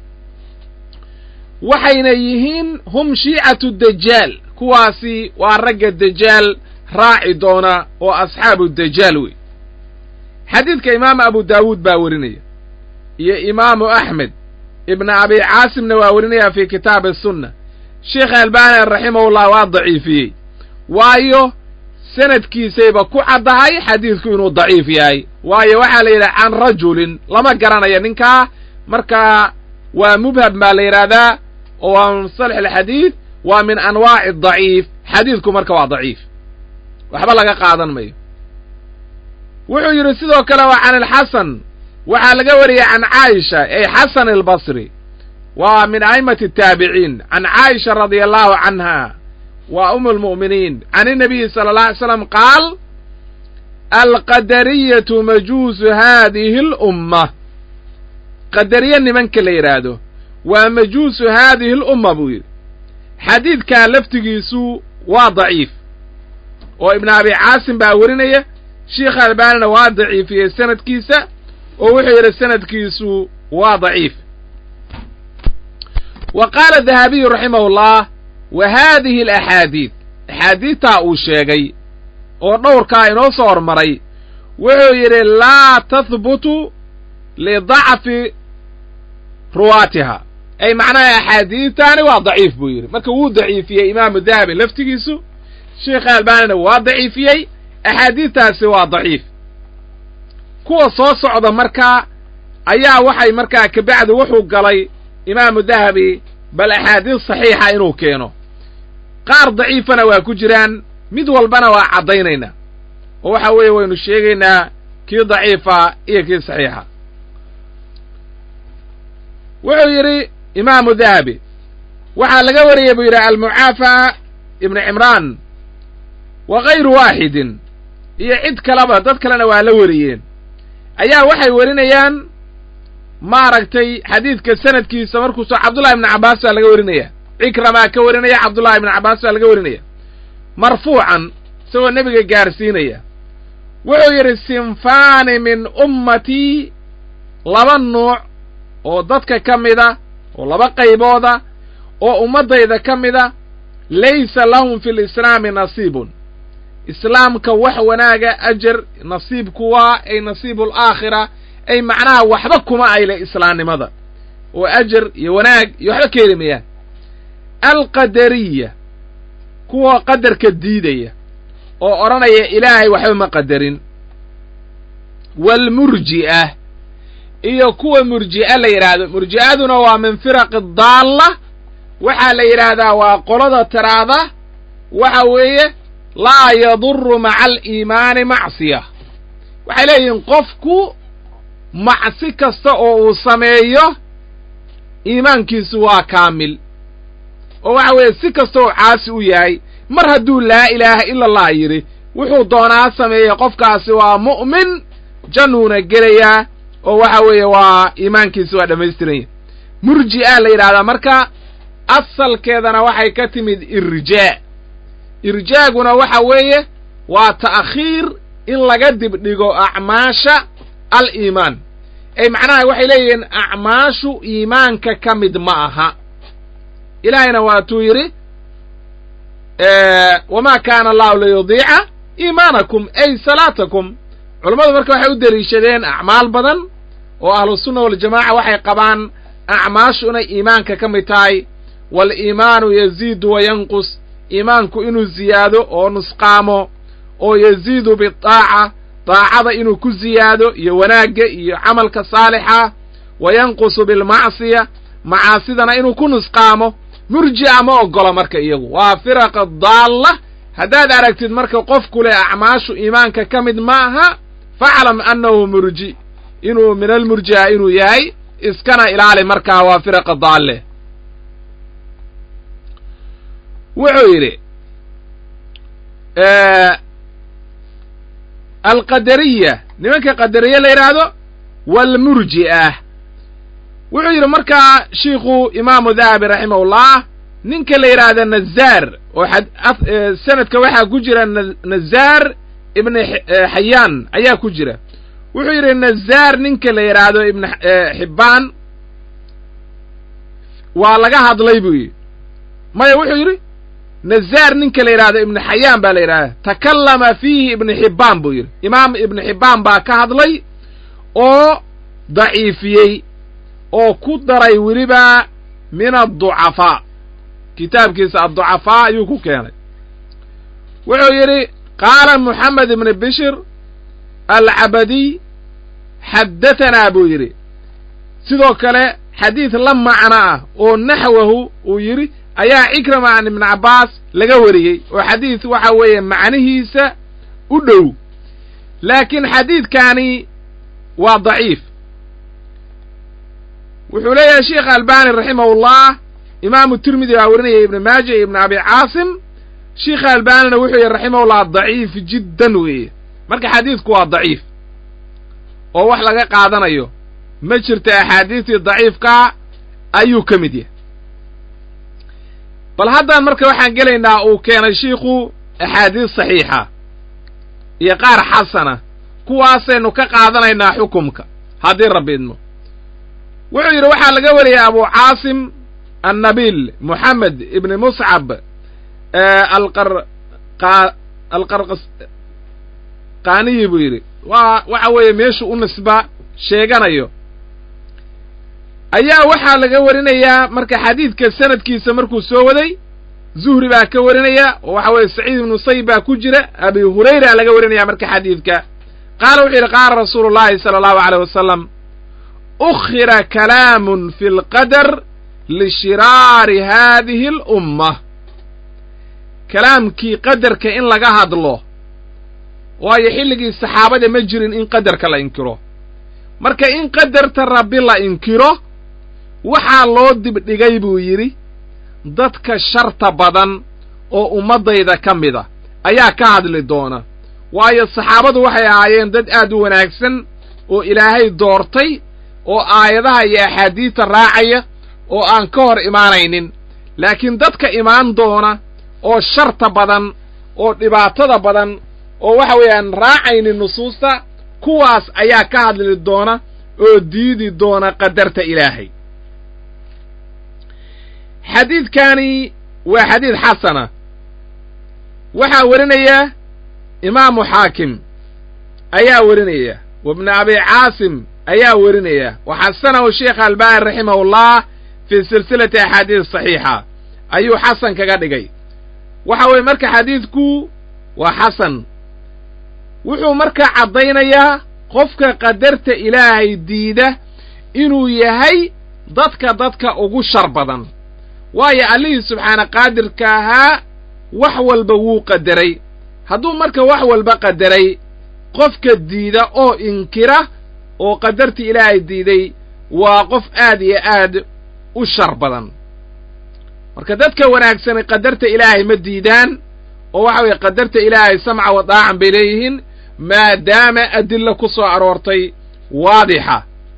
[SPEAKER 1] waxayna yihiin hum shiicatu dajaal kuwaasi waa ragga dajaal raaci doona oo asxaabu dajaal wey xadiidka imaamu abu daawuud baa werinaya iyo imaamu axmed ibna abi caasimna waa werinaya fi kitaabi sunna sheekh albani raximahullah waa daciifiyey waayo sanadkiisayba ku caddahay xadiidku inuu daciif yahay waayo waxaa la yidhaha can rajulin lama garanayo ninkaa markaa waa mubham baa la yidhaahdaa oo waa min musalax alxadiid waa min anwaaci daciif xadiidku marka waa daciif waxba laga qaadan mayo wuxuu yidhi sidoo kale waa can alxasan waxaa laga wariyey can caaisha ey xasan albasri waa min a'imati ataabiciin can caaisha radia allahu canha waa um almu'miniin can inabiyi sala allah alay slam qaal alqadariyatu majuusu haadihi alumma qadariye nimanka la yidhaahdo waa majuusu haadihi alumma buu yidhi xadiidkaa laftigiisu waa daciif oo ibn abi caasim baa werinaya sheikh albaanina waa daciifiyey sanadkiisa oo wuxuu yidhi sanadkiisu waa daciif wa qaala dahabiyu raximahullah wa haadihi alaxaadiid axaadiidtaa uu sheegay oo dhowrkaa inoo soo hormaray wuxuu yidhi laa tahbutu lidacfi ruwaatiha ay macnaha axaadiidtaani waa daciif buu yidhi marka wuu daciifiyey imaamu dahabi laftigiisu sheikha albanina waa daciifiyey axaadiidtaasi waa daciif kuwa soo socda markaa ayaa waxay markaa kabacdi wuxuu galay imaamu dahabi bal axaadiis saxiixa inuu keeno qaar daciifana waa ku jiraan mid walbana waa caddaynaynaa oo waxa weeye waynu sheegaynaa kii daciifa iyo kii saxiixa wuxuu yidhi imaamu dahabi waxaa laga wariyey buu yidhi almucaafa ibnu cimraan wa kayru waaxidin iyo cid kaleba dad kalena waa la wariyeen ayaa waxay warinayaan maaragtay xadiidka sanadkiisa markuuso cabdullahi ibnu cabbaas baa laga warinaya cikramaa ka warinaya cabdullahi ibnu cabbaas baa laga warinaya marfuucan isagoo nebiga gaarsiinaya wuxuu yidhi sinfaani min ummatii laba nuuc oo dadka ka mida oo laba qaybooda oo ummaddayda ka mida laysa lahum fi lislaami nasiibun islaamka wax wanaaga ajar nasiibku waa ay nasiibu alaakhira ay macnaha waxba kuma ayle islaamnimada oo ajar iyo wanaag iyo waxba ka heli mayaan alqadariya kuwa qadarka diidaya oo odhanaya ilaahay waxba ma qadarin waalmurji'a iyo kuwa murji'a la yidhaahdo murji'aduna waa min firaqi daalla waxaa la yidhaahdaa waa qolada tiraada waxa weeye laa yaduru maca aliimaani macsiya waxay leeyihiin qofku macsi kasta oo uu sameeyo iimaankiisu waa kaamil oo waxa weeye si kasta oo caasi u yahay mar hadduu laa ilaaha ila allah yidhi wuxuu doonaa sameeyey qofkaasi waa mu'min jannuuna gelayaa oo waxa weeye waa iimaankiisi waa dhammaystiran yahy murji'a la yidhahdaa marka asalkeedana waxay ka timid irjaa irjaaguna waxa weeye waa ta'khiir in laga dibdhigo acmaasha al-iimaan ay macnaha waxay leeyihiin acmaashu iimaanka ka mid ma aha ilaahayna waatuu yidhi wamaa kaana allahu liyudiica iimaanakum ay salaatakum culammadu marka waxay u deliishadeen acmaal badan oo ahlusunna waljamaaca waxay qabaan acmaashu inay iimaanka ka mid tahay waaliimaanu yaziidu wa yanqus iimaanku inuu ziyaado oo nusqaamo oo yaziidu bidaaca daacada inuu ku ziyaado iyo wanaagga iyo camalka saalixa wa yanqusu bilmacsiya macaasidana inuu ku nusqaamo murji'a ma oggola marka iyagu waa firaqa daalla haddaad aragtid marka qofku leh acmaashu iimaanka ka mid ma aha faclam annahu murji inuu min almurji'a inuu yahay iskana ilaali markaa waa firaqa daalle wuxuu yidhi alqadariya nimanka qadariye la yidhaahdo waalmurji'a wuxuu yidhi markaa shiikhu imaamu dahabi raximahullah ninka la yidhaahda nazaar oo sanadka waxaa ku jira nazaar ibni xayaan ayaa ku jira wuxuu yidhi nazaar ninka la yidhaahdo ibn xibbaan waa laga hadlay buu yidhi maya wuxuu yidhi nazaar ninka la yidhahdo ibnu xayaan baa la yidhahda takallama fiihi ibnu xibbaan buu yidhi imaam ibnu xibbaan baa ka hadlay oo daciifiyey oo ku daray weliba min adducafaa kitaabkiisa adducafaa ayuu ku keenay wuxuu yidhi qaala moxamed ibnu bishir alcabadiy xaddatanaa buu yidhi sidoo kale xadiid la macno ah oo naxwahu uu yidhi ayaa cikrama an ibnu cabbaas laga wariyey oo xadiid waxa weeye macnihiisa u dhow laakiin xadiidkaani waa daciif wuxuu leeyahay sheekh albani raximahullah imaamu tirmidi baa warinaya ibnu maaja iyo ibnu abi caasim sheikha albanina wuxuu yihi raximahullah daciif jiddan weeye marka xadiidku waa daciif oo wax laga qaadanayo ma jirta axaadiistii daciifkaa ayuu ka mid yahay bal haddaan marka waxaan gelaynaa uu keenay shiikhu axaadiis saxiixa iyo qaar xasana kuwaasaynu ka qaadanaynaa xukumka haddii rabbi idmo wuxuu yidhi waxaa laga wariyay abu caasim annabiil moxamed ibni muscab alqar alqarqas qaaniyi buu yidhi waa waxa weeye meeshu u nisba sheeganayo ayaa waxaa laga warinayaa marka xadiidka sanadkiisa markuu soo waday zuhri baa ka warinaya oo waxa weeye saciid ibnu sayb baa ku jira abi hurayra laga warinaya marka xadiidka qaala wuxuu yidhi qaala rasuulu llahi sala allahu aleyh wasalam ukhira kalaamun fi lqadar lishiraari haadihi alumma kalaamkii qadarka in laga hadlo waayo xilligii saxaabada ma jirin in qadarka la inkiro marka in qadarta rabbi la inkiro waxaa loo dibdhigay buu yidhi dadka sharta badan oo ummaddayda ka mida ayaa ka hadli doona waayo saxaabadu waxay ahaayeen dad aad u wanaagsan oo ilaahay doortay oo aayadaha iyo axaadiista raacaya oo aan ka hor imaanaynin laakiin dadka imaan doona oo sharta badan oo dhibaatada badan oo waxa weeyaan raacaynin nusuusta kuwaas ayaa ka hadli doona oo diidi doona qadarta ilaahay xadiidkani waa xadiid xasana waxaa werinaya imaamu xaakim ayaa werinaya wabnu abi caasim ayaa werinaya wa xasanahu sheekh albani raximahullah fii silsilati axaadiis saxiixa ayuu xasan kaga dhigay waxa weeye marka xadiidku waa xasan wuxuu markaa caddaynayaa qofka qadarta ilaahay diida inuu yahay dadka dadka ugu shar badan waayo allihii subxaana qaadirka ahaa wax walba wuu qadaray hadduu marka wax walba qadaray qofka diida oo inkira oo qadartii ilaahay diiday waa qof aad iyo aad u shar badan marka dadka wanaagsani qadarta ilaahay ma diidaan oo waxa weeye qadarta ilaahay samca wa daacan bay leeyihiin maadaama adilla ku soo aroortay waadixa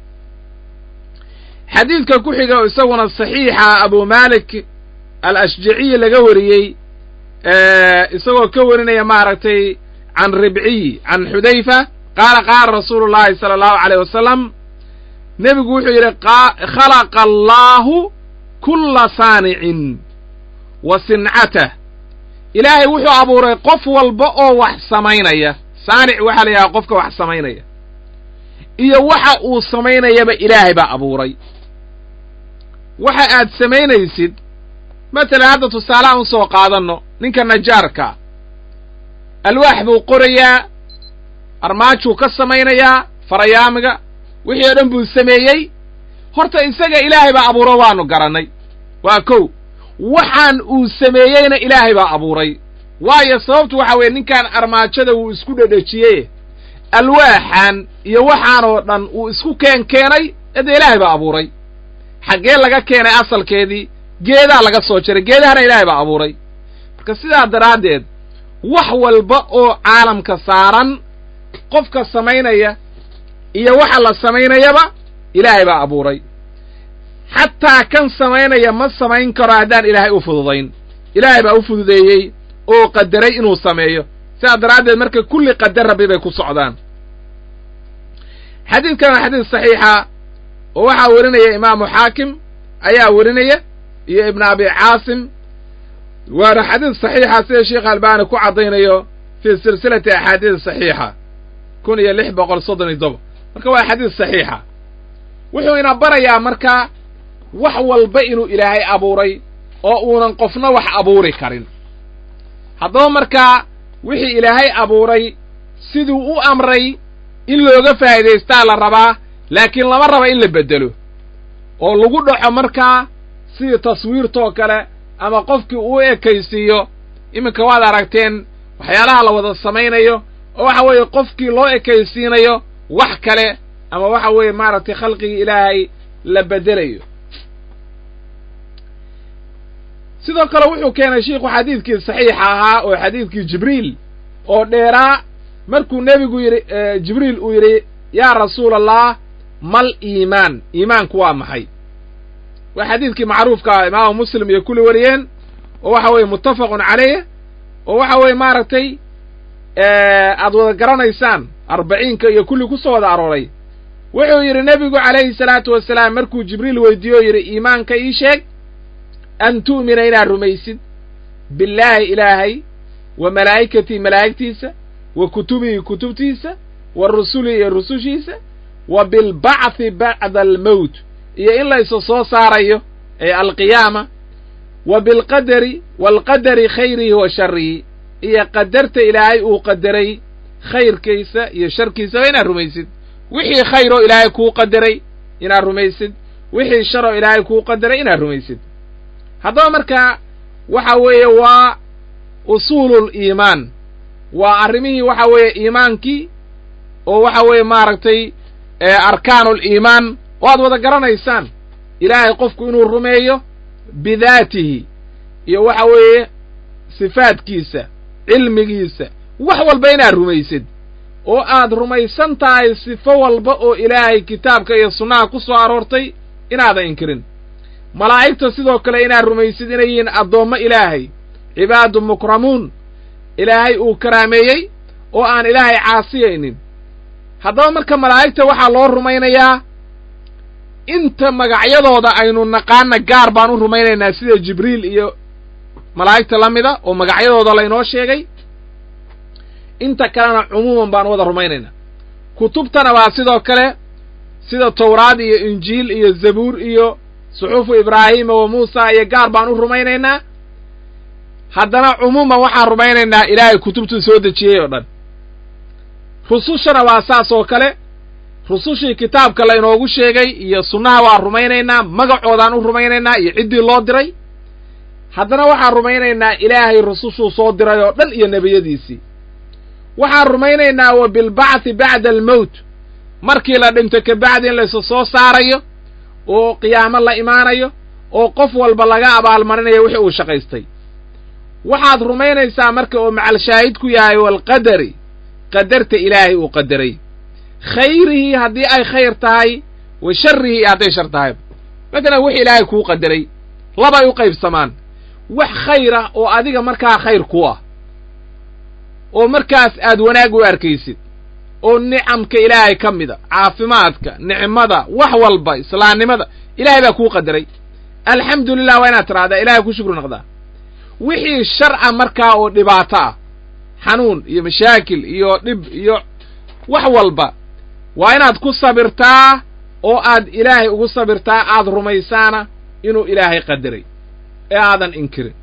[SPEAKER 1] xadiidka ku xiga isaguna saxiixa abu malik al ashjaciyi laga wariyey isagoo ka warinaya maaragtay can ribciy can xudayfa qaala qaala rasuulu llahi sala allahu aleyh wasalam nebigu wuxuu yidhi khalaqa allaahu kulla saanicin wa sincatah ilaahay wuxuu abuuray qof walba oo wax samaynaya saanic waxaa la yidhaha qofka wax samaynaya iyo waxa uu samaynayaba ilaahay baa abuuray waxa aad samaynaysid matalan hadda tusaalaha un soo qaadanno ninka najaarka alwaax buu qorayaa armaajuu ka samaynayaa farayaamiga wixii oo dhan buu sameeyey horta isaga ilaahay baa abuuro waanu garannay waa kow waxaan uu sameeyeyna ilaahay baa abuuray waayo sababtu waxa weeye ninkan armaajada wuu isku dhedhejiyey alwaaxan iyo waxaan oo dhan uu isku keen keenay ede ilaahay baa abuuray xaggee laga keenay asalkeedii geedaa laga soo jaray geedahana ilaahay baa abuuray marka sidaa daraaddeed wax walba oo caalamka saaran qofka samaynaya iyo waxa la samaynayaba ilaahay baa abuuray xataa kan samaynaya ma samayn karo haddaan ilaahay u fududayn ilaahay baa u fududeeyey oo qadaray inuu sameeyo sidaa daraaddeed marka kulli qadar rabbi bay ku socdaan xadiidkan waa xadiis saxiixa oo waxaa werinaya imaamu xaakim ayaa werinaya iyo ibnu abi caasim waana xadiis saxiixa sida sheekh albani ku caddaynayo fii silsilati axaadiis saxiixa kun iyo lix boqol soddon iyo toba marka waa xadiis saxiixa wuxuu ina barayaa marka wax walba inuu ilaahay abuuray oo uunan qofna wax abuuri karin haddaba markaa wixii ilaahay abuuray siduu u amray in looga faa'iidaystaa la rabaa laakiin lama raba in la beddelo oo lagu dhaco markaa sidii taswiirtoo kale ama qofkii uu ekaysiiyo iminka waad aragteen waxyaalaha la wada samaynayo oo waxa weeye qofkii loo ekaysiinayo wax kale ama waxa weeye maaragtay khalqigii ilaahay la beddelayo sidoo kale wuxuu keenay shiikhu xadiidkii saxiixa ahaa oo xadiidkii jibriil oo dheeraa markuu nebigu yidhi jibriil uu yidhi yaa rasuula allah mal iimaan iimaanku waa maxay waa xadiidkii macruufka ah imaamu muslim iyo kulli wariyeen oo waxa weeye muttafaqun caleyh oo waxa weeye maaragtay aad wada garanaysaan arbaciinka iyo kulli ku soo wada arooray wuxuu yidhi nebigu calayhi salaatu wasalaam markuu jibriil weydiiye o yidhi iimaanka ii sheeg an tu'mina inaad rumaysid billaahi ilaahay wa malaa'ikatii malaa'igtiisa wa kutubihi kutubtiisa wa rusulihi iyo rusushiisa wa bilbacthi bacda almowt iyo in laysu soo saarayo ee alqiyaama wa bilqadari waalqadari khayrihi wa sharrihi iyo qadarta ilaahay uu qadaray khayrkiisa iyo sharkiisaba inaad rumaysid wixii khayr oo ilaahay kuu qadaray inaad rumaysid wixii shar oo ilaahay kuu qadaray inaad rumaysid haddaba markaa waxa weeye waa usuulul iimaan waa arrimihii waxa weeye iimaankii oo waxa weeye maaragtay arkaanul iimaan oo aad wada garanaysaan ilaahay qofku inuu rumeeyo bidaatihi iyo waxa weeye sifaadkiisa cilmigiisa wax walba inaad rumaysid oo aad rumaysan tahay sifo walba oo ilaahay kitaabka iyo sunnaha ku soo aroortay inaadan inkirin malaa'igta sidoo kale inaad rumaysid inay yihiin addoommo ilaahay cibaadu mukramuun ilaahay uu karaameeyey oo aan ilaahay caasiyaynin haddaba marka malaa'igta waxaa loo rumaynayaa inta magacyadooda aynu naqaana gaar baan u rumaynaynaa sida jibriil iyo malaa'igta la mida oo magacyadooda laynoo sheegay inta kalena cumuuman baan wada rumaynaynaa kutubtana waa sidoo kale sida tawraad iyo injiil iyo zabuur iyo suxuufu ibraahiima wa muusa iyo gaar baan u rumaynaynaa haddana cumuuman waxaan rumaynaynaa ilaahay kutubtuu soo dejiyey oo dhan rusushana waa saas oo kale rusushii kitaabka laynoogu sheegay iyo sunnaha waan rumaynaynaa magacoodaan u rumaynaynaa iyo ciddii loo diray haddana waxaan rumaynaynaa ilaahay rusushuu soo diray oo dhan iyo nebiyadiisii waxaan rumaynaynaa wa bilbacthi bacda almowt markii la dhinto kabacdi in laysu soo saarayo oo qiyaamo la imaanayo oo qof walba laga abaalmarinayo wixii uu shaqaystay waxaad rumaynaysaa marka oo macalshaahid ku yahay walqadari qadarta ilaahay uu qadaray khayrihii haddii ay khayr tahay wa sharrihii hadday shar tahay matalan wix ilaahay kuu qadaray labay u qaybsamaan wax khayr ah oo adiga markaa khayr ku ah oo markaas aad wanaag u arkaysid oo nicamka ilaahay ka mida caafimaadka nicmada wax walba islaamnimada ilaahay baa kuu qadaray alxamdu lilah waa inaad tidhahdaa ilahay ku shukri noqdaa wixii sharca markaa oo dhibaato ah xanuun iyo mashaakil iyo dhib iyo wax walba waa inaad ku sabirtaa oo aad ilaahay ugu sabirtaa aad rumaysaana inuu ilaahay qadaray ee aadan inkirin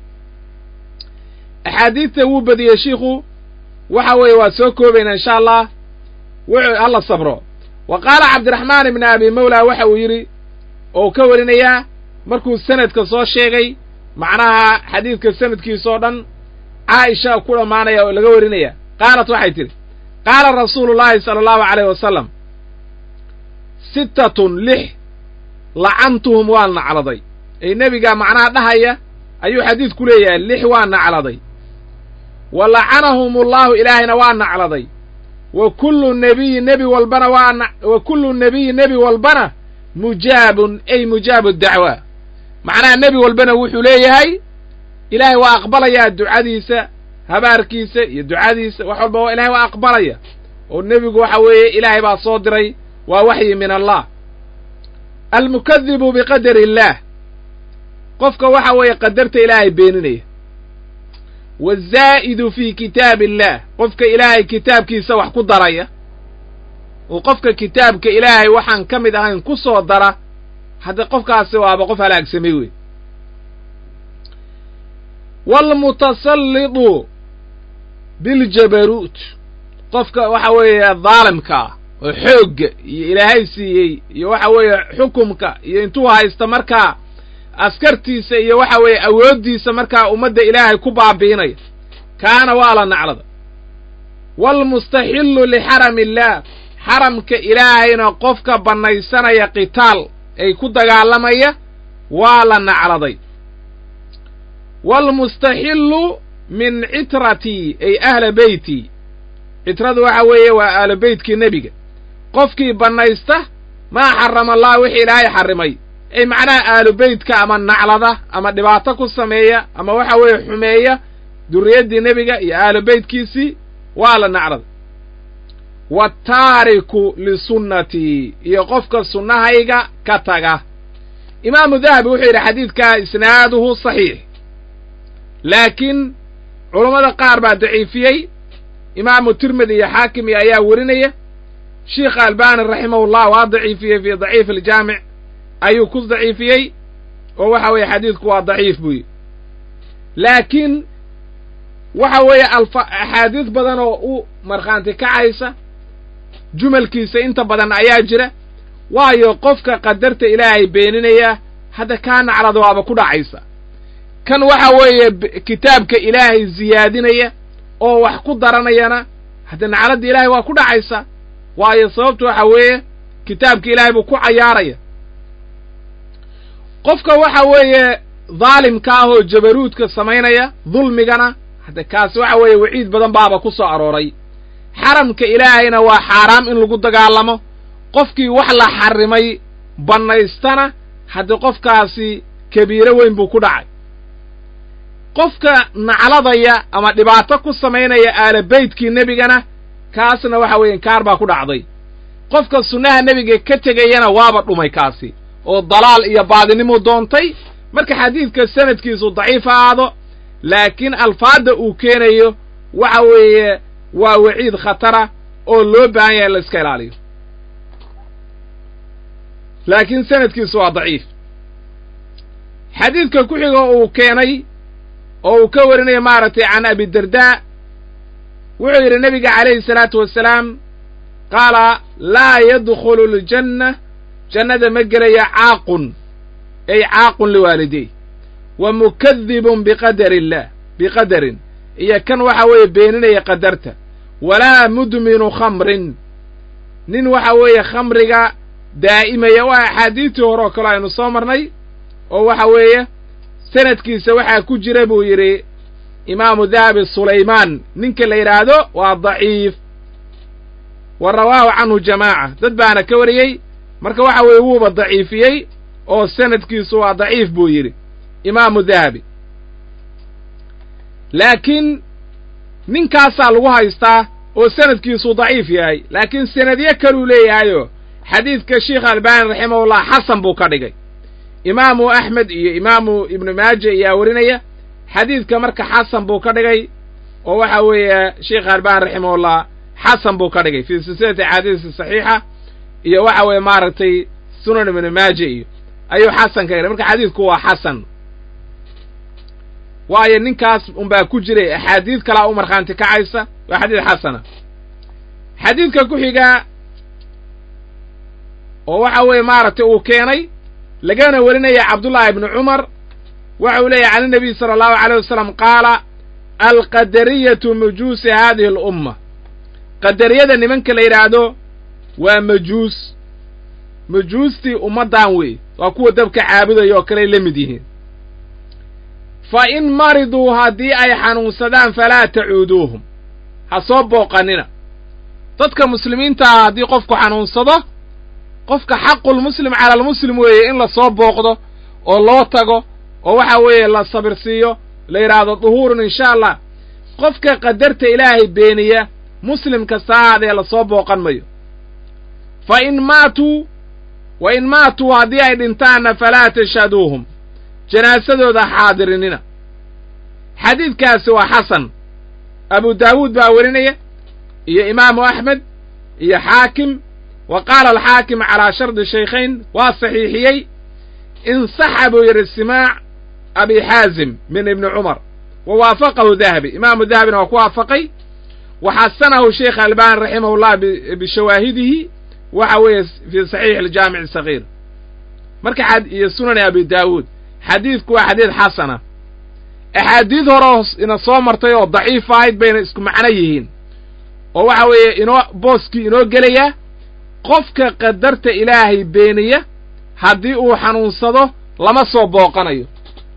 [SPEAKER 1] axaadiidta wuu badiyey shiikhu waxa weeye waa soo koobaynaa insha allah wuxuu hala sabro wa qaala cabdiraxmaan ibni abi mawla waxa uu yidhi oo ka warinayaa markuu sanadka soo sheegay macnaha xadiidka sanadkiisa oo dhan caaisha ku dhammaanaya oo laga warinaya qaalat waxay tidhi qaala rasuulu llaahi sala allahu calayh wasalam sittatun lix lacantuhum waan nacladay ee nebigaa macnaha dhahaya ayuu xadiidku leeyahay lix waa nacladay wa lacanahum ullahu ilaahayna waa nacladay wa kullu nebiyi nebi walbana waa wa kullu nebiyi nebi walbana mujaabun ay mujaabu dacwa macnaha nebi walbana wuxuu leeyahay ilaahay waa aqbalayaa ducadiisa habaarkiisa iyo ducadiisa wax walba ilahay waa aqbalaya oo nebigu waxa weeye ilaahay baa soo diray waa waxyi min allah almukadibu biqadari illaah qofka waxa weeye qadarta ilaahay beeninaya wazaa'idu fii kitaabi illaah qofka ilaahay kitaabkiisa wax ku daraya oo qofka kitaabka ilaahay waxaan ka mid ahayn ku soo dara hadda qofkaasi waaba qof halaagsamay wey waalmutasallidu biljabaruut qofka waxa weeye daalimka ah oo xoogga iyo ilaahay siiyey iyo waxa weeye xukumka iyo intuu haysta markaa askartiisa iyo waxa weeye awooddiisa markaa ummadda ilaahay ku baabiinaya kaana waa la naclada waalmustaxillu lixarami illaah xaramka ilaahayna qofka bannaysanaya qitaal ay ku dagaalamaya waa la nacladay waalmustaxillu min citratii ay ahla beyti citradu waxa weeye waa ahlu beytkii nebiga qofkii bannaysta maa xarama allah wixii ilaahay xarrimay ay macnaha ahlu beytka ama naclada ama dhibaato ku sameeya ama waxa weeye xumeeya duriyaddii nebiga iyo ahlu beytkiisii waa la naclada waataariku lisunnatii iyo qofka sunnahayga ka taga imaamu dahabi wuxuu yidhi xadiidkaa isnaaduhu saxiix laakiin culammada qaar baa daciifiyey imaamu tirmidi iyo xaakim iyo ayaa werinaya sheikha albani raximahullah waa daciifiyey fii daciif aljaamic ayuu ku daciifiyey oo waxa weeye xadiidku waa daciif buu yidhi laakiin waxa weeye alfa axaadiis badan oo u markhaanti kacaysa jumalkiisa inta badan ayaa jira waayo qofka qadarta ilaahay beeninaya hadda kaa naclada waaba ku dhacaysa kan waxa weeye kitaabka ilaahay ziyaadinaya oo wax ku daranayana hadda nacladda ilaahay waa ku dhacaysa waayo sababtu waxa weeye kitaabka ilaahay buu ku cayaaraya qofka waxa weeye daalimka ah oo jabaruudka samaynaya dulmigana hadda kaasi waxa weeye waciid badan baaba ku soo arooray xaramka ilaahayna waa xaaraam in lagu dagaalamo qofkii wax la xarrimay bannaystana haddii qofkaasi kabiiro weyn buu ku dhacay qofka nacladaya ama dhibaato ku samaynaya aala beytkii nebigana kaasna waxa weeye inkaar baa ku dhacday qofka sunnaha nebiga ka tegayana waaba dhumay kaasi oo dalaal iyo baadinimuu doontay marka xadiidka sanadkiisu daciif ahaado laakiin alfaadda uu keenayo waxa weeye waa waciid khatara oo loo baahan yahay in la iska ilaaliyo laakiin sanadkiisu waa daciif xadiidka ku xiga uu keenay oo uu ka warinayo maaragtay can abidardaa wuxuu yidhi nebiga calayhi salaatu wasalaam qaala laa yadkhulu aljanna jannada ma gelaya caaqun ay caaqun liwaalidey wa mukadibun biqadari illaah biqadarin iyo kan waxa weeye beeninaya qadarta walaa mudminu khamrin nin waxa weeye khamriga daa'imaya waa axaadiistii hore oo kale aynu soo marnay oo waxa weeye sanadkiisa waxaa ku jira buu yidhi imaamu dahabi sulaymaan ninka la yidhaahdo waa daciif wa rawaahu canhu jamaaca dad baana ka wariyey marka waxa weeye wuuba daciifiyey oo sanadkiisu waa daciif buu yidhi imaamu dahabi laakiin ninkaasaa lagu haystaa oo sanadkiisu daciif yahay laakiin sanadyo kaluu leeyahayo xadiidka sheikh albani raximahullah xasan buu ka dhigay imaamu axmed iyo imaamu ibnu maaja ayaa warinaya xadiidka marka xasan buu ka dhigay oo waxa weeye sheikh albani raximahullah xasan buu ka dhigay fii silsilati axaadiisi saxiixa iyo waxa weeye maaragtay sunan ibnu maaja iyo ayuu xasan ka dhigay marka xadiidku waa xasan waayo ninkaas unbaa ku jiray axaadiid kalaa u markhaanti kacaysa waa xadiid xasana xadiidka ku xigaa oo waxa weeye maaragtay uu keenay lagana warinaya cabdullaahi ibni cumar waxa uu leeyahy can inabiy sala allahu alayh wasalam qaala alqadariyatu majuusi haadihi alumma qadariyada nimanka la yidhaahdo waa majuus majuustii ummaddan wey waa kuwa dabka caabudaya oo kaley la mid yihiin fa in mariduu haddii ay xanuunsadaan falaa tacuuduuhum ha soo booqannina dadka muslimiintaah haddii qofku xanuunsado qofka xaqulmuslim cala almuslim weeye in la soo booqdo oo loo tago oo waxa weeye la sabirsiiyo la yidhaahdo duhuurun insha allah qofka qadarta ilaahay beeniya muslim kasta ahaadee lasoo booqan mayo fa in maatuu wa in maatuu haddii ay dhintaanna falaa tashhaduuhum janaasadooda xaadirinina xadiidkaasi waa xasan abu daawuud baa werinaya iyo imaamu axmed iyo xaakim wa qaala alxaakim calaa shardi shaykhayn waa saxiixiyey insaxa buu yidhi simaac abi xaazim min ibni cumar wa waafaqahu dahabi imaamu dahabina waa ku waafaqay wa xasanahu sheikh albani raximahullah bishawaahidihi waxa weeye fii saxiix aljaamic sagiir marka iyo sunani abi daawuud xadiidku waa xadiid xasana axaadiid hore ina soo martay oo daciif ahayd bayna isku macno yihiin oo waxa weeye inoo booskii inoo gelaya qofka qadarta ilaahay beeniya haddii uu xanuunsado lama soo booqanayo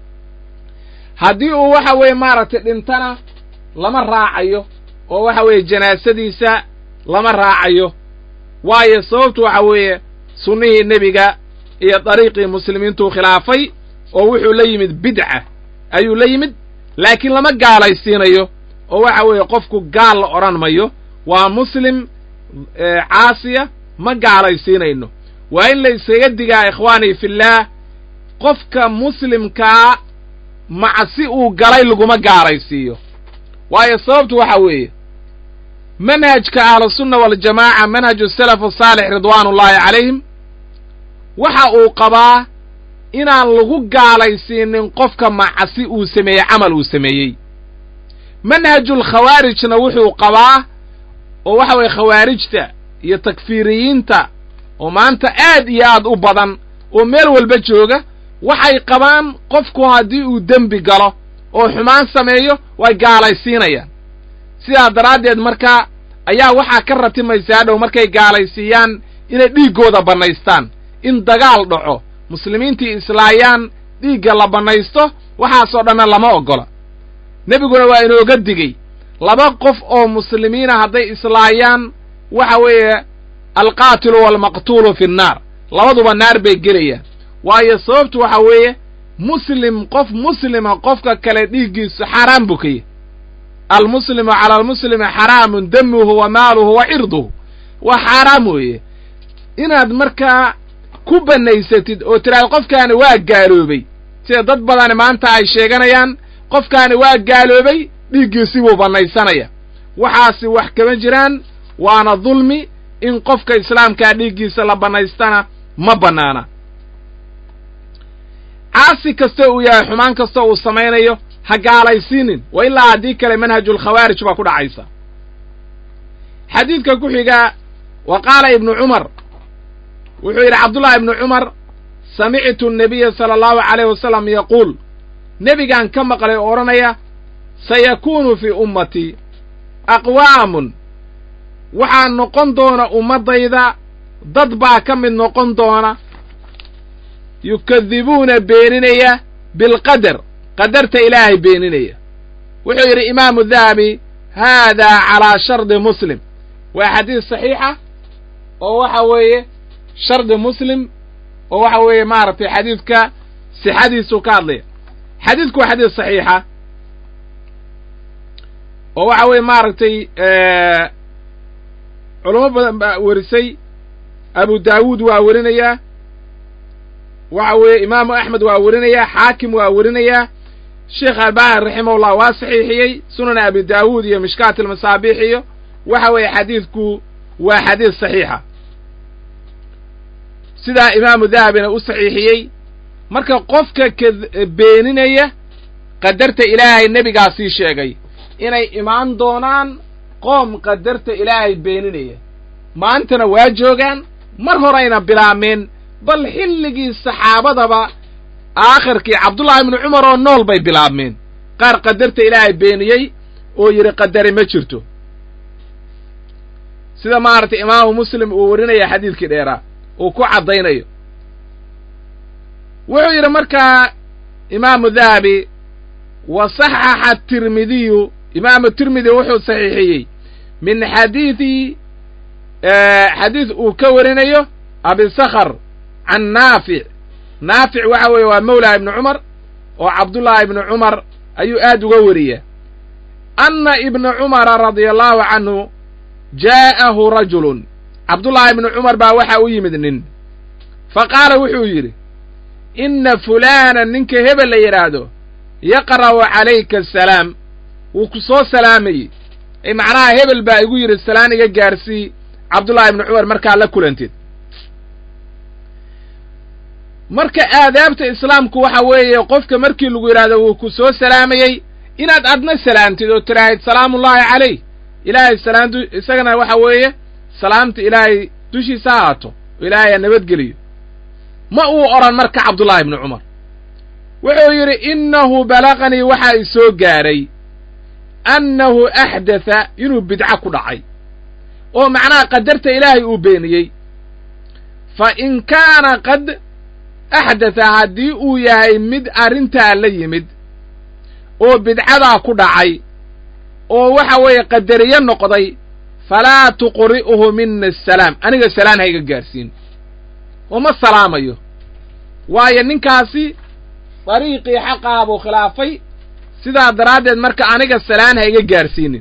[SPEAKER 1] haddii uu waxa weeye maaragtay dhintana lama raacayo oo waxa weeye janaasadiisa lama raacayo waayo sababtu waxa weeye sunnihii nebiga iyo dariiqii muslimiintuu khilaafay oo wuxuu la yimid bidca ayuu la yimid laakiin lama gaalaysiinayo oo waxa weeye qofku gaal la odhan mayo waa muslim caasiya ma gaalaysiinayno waa in la iskaga digaa ikhwaanii fillaah qofka muslimkaa macsi uu galay laguma gaalaysiiyo waayo sababtu waxa weeye manhajka ahlusunna waljamaaca manhaju salaf asaalix ridwaanullaahi calayhim waxa uu qabaa inaan lagu gaalaysiinin qofka macasi uu sameeyey camal uu sameeyey manhajulkhawaarijna wuxuu qabaa oo waxa weeye khawaarijta iyo takfiiriyiinta oo maanta aad iyo aad u badan oo meel walba jooga waxay qabaan qofku haddii uu dembi galo oo xumaan sameeyo way gaalaysiinayaan sidaa daraaddeed marka ayaa waxaa ka ratimaysa hadhow markay gaalaysiiyaan inay dhiiggooda bannaystaan in dagaal dhaco muslimiintii islaayaan dhiigga la bannaysto waxaasoo dhanna lama oggola nebiguna waa inooga digey laba qof oo muslimiina hadday islaayaan waxa weeye alqaatilu waalmaqtuulu fi nnaar labaduba naar bay gelayaan waayo sababtu waxa weeye muslim qof muslima qofka kale dhiiggiisu xaaraan buu ka yahy almuslimu cala almuslimi xaraamun damuhu wa maaluhu wa cirduhu waa xaaraam weeye inaad markaa ku bannaysatid oo tiraahdo qofkaani waa gaaloobay sida dad badani maanta ay sheeganayaan qofkaani waa gaaloobay dhiiggiisi buu bannaysanaya waxaasi wax kama jiraan waana dulmi in qofka islaamkaa dhiiggiisa la bannaystana ma bannaana caasi kasta uu yahay xumaan kasta uu samaynayo ha gaalaysiinin wa ilaa haddii kale manhajulkhawaarij baa ku dhacaysa xadiidka ku xiga wa qaala ibnu cumar wuxuu yidhi cabdullahi ibnu cumar samictu annabiya sala allahu calayh wasalam yaquul nebigaan ka maqlay oo odhanaya sayakuunu fii ummatii aqwaamun waxaa noqon doona ummaddayda dad baa ka mid noqon doona yukadibuuna beeninaya bilqadar qadarta ilaahay beeninaya wuxuu yidhi imaamu dahabi haadaa calaa shardi muslim waa xadiis saxiixa oo waxa weeye shardi muslim oo waxa weeye maaragtay xadiidka sixadiisuu ka hadlaya xadiidku waa xadiis saxiixa oo waxa weeye maaragtay culamo badan baa werisay abu daawuud waa werinayaa waxa weeye imaamu axmed waa werinayaa xaakim waa werinayaa sheekh albani raximahullah waa saxiixiyey sunan abi daawuud iyo mishkaat almasaabiix iyo waxa weeye xadiidku waa xadiis saxiixa sidaa imaamu dahabina u saxiixiyey marka qofka ka beeninaya qadarta ilaahay nebigaa sii sheegay inay imaan doonaan qoom qadarta ilaahay beeninaya maantana waa joogaan mar horayna bilaabmeen bal xilligii saxaabadaba aakhirkii cabdullahi ibnu cumar oo nool bay bilaabmeen qaar qadarta ilaahay beeniyey oo yidhi qadari ma jirto sida maaragtay imaamu muslim uu warinaya xadiidkii dheeraa uu ku caddaynayo wuxuu yidhi markaa imaamu dahabi wa saxaxa tirmidiyu imaamu tirmidi wuxuu saxiixiyey min xadiidi xadiid uu ka warinayo abisakhr can naafic naafic waxa weeye waa mawlaa ibnu cumar oo cabdullaahi ibnu cumar ayuu aad uga wariya anna ibna cumara radia allahu canhu jaa'ahu rajulun cabdullaahi ibnu cumar baa waxa u yimid nin fa qaala wuxuu yidhi inna fulaana ninka hebel la yidhaahdo yaqra'u calayka asalaam wuu ku soo salaamayey ee macnaha hebel baa igu yidhi salaan iga gaarsii cabdullaahi ibnu cumar markaa la kulanteed marka aadaabta islaamku waxa weeye qofka markii lagu yidhaahdo wuu ku soo salaamayey inaad adna salaamtid oo tiraahid salaamullaahi calayh ilaahay salaamtu isagana waxa weeye salaamta ilaahay dushiisa ha haato oo ilaahay ha nabadgeliyo ma uu odhan marka cabdullaahi ibnu cumar wuxuu yidhi innahu balaqanii waxaa i soo gaadhay annahu axdatha inuu bidco ku dhacay oo macnaha qadarta ilaahay uu beeniyey fa in kaana qad axdatha haddii uu yahay mid arrintaa la yimid oo bidcadaa ku dhacay oo waxa weeye qadariyo noqday falaa tuqri'uhu mina asalaam aniga salaan hayga gaadhsiin oo ma salaamayo waayo ninkaasi dariiqii xaqaha buu khilaafay sidaa daraaddeed marka aniga salaan ha iga gaadhsiinin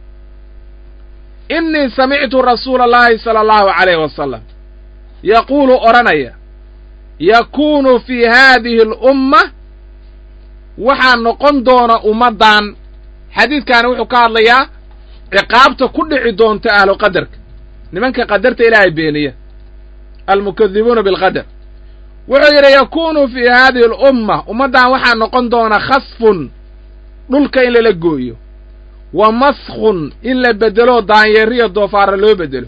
[SPEAKER 1] innii samictu rasuula allahi sala allahu calayh wasalam yaquulu odhanaya yakuunu fii haadihi alumma waxaa noqon doona ummaddan xadiidkaani wuxuu ka hadlayaa ciqaabta ku dhici doonta ahlu qadarka nimanka qadarta ilaahay beeniya almukadibuuna bilqadar wuxuu yidhi yakuunu fii haadihi alumma ummaddan waxaa noqon doona khasfun dhulka in lala gooyo wa maskhun in la beddelo daanyeeriyo doofaara loo beddelo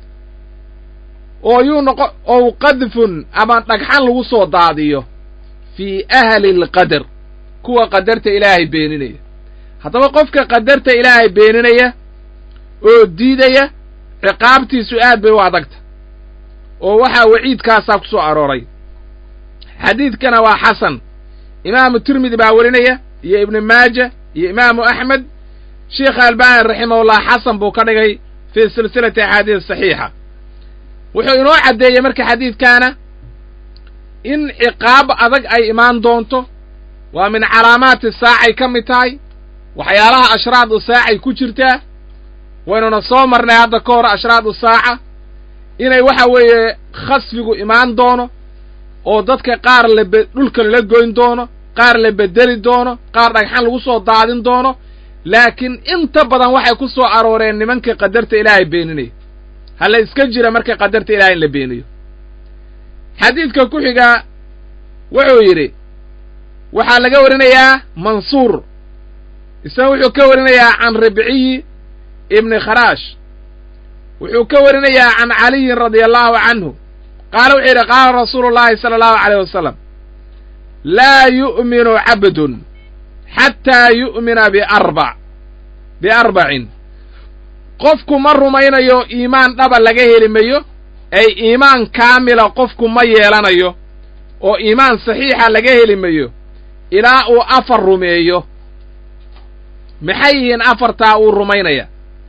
[SPEAKER 1] oo yuu noqo ow qadfun ama dhagxan lagu soo daadiyo fii ahli alqadar kuwa qadarta ilaahay beeninaya haddaba qofka qadarta ilaahay beeninaya oo diidaya ciqaabtiisu aad bay u adagta oo waxaa waciidkaasaa ku soo arooray xadiidkana waa xasan imaamu tirmidi baa werinaya iyo ibnu maaja iyo imaamu axmed sheikha albani raximahullah xasan buu ka dhigay fii silsilati axaadiis saxiixa wuxuu inoo caddeeyey marka xadiidkaana in ciqaab adag ay imaan doonto waa min calaamaati saacay ka mid tahay waxyaalaha ashraadu saacay ku jirtaa waynuna soo marnay hadda ka hor ashraadu saaca inay waxa weeye khasfigu imaan doono oo dadka qaar labe dhulka lala goyn doono qaar la bedeli doono qaar dhagxan lagu soo daadin doono laakiin inta badan waxay ku soo arooreen nimanka qadarta ilaahay beeninaya hala iska jira marka qadarta ilahay in la beeniyo xadiidka ku xiga wuxuu yidhi waxaa laga warinayaa mansuur isna wuxuu ka warinayaa can ribciyi ibni kharaash wuxuu ka warinayaa can caliyin radia allahu canhu qaala wuxuu yidhi qaala rasuulu llahi sala allahu aleyh wasalam laa yu'minu cabdun xataa yu'mina biarbac biarbacin qofku ma rumaynayo iimaan dhaba laga heli mayo ay iimaan kaamila qofku ma yeelanayo oo iimaan saxiixa laga heli mayo ilaa uu afar rumeeyo maxay yihiin afartaa uu rumaynaya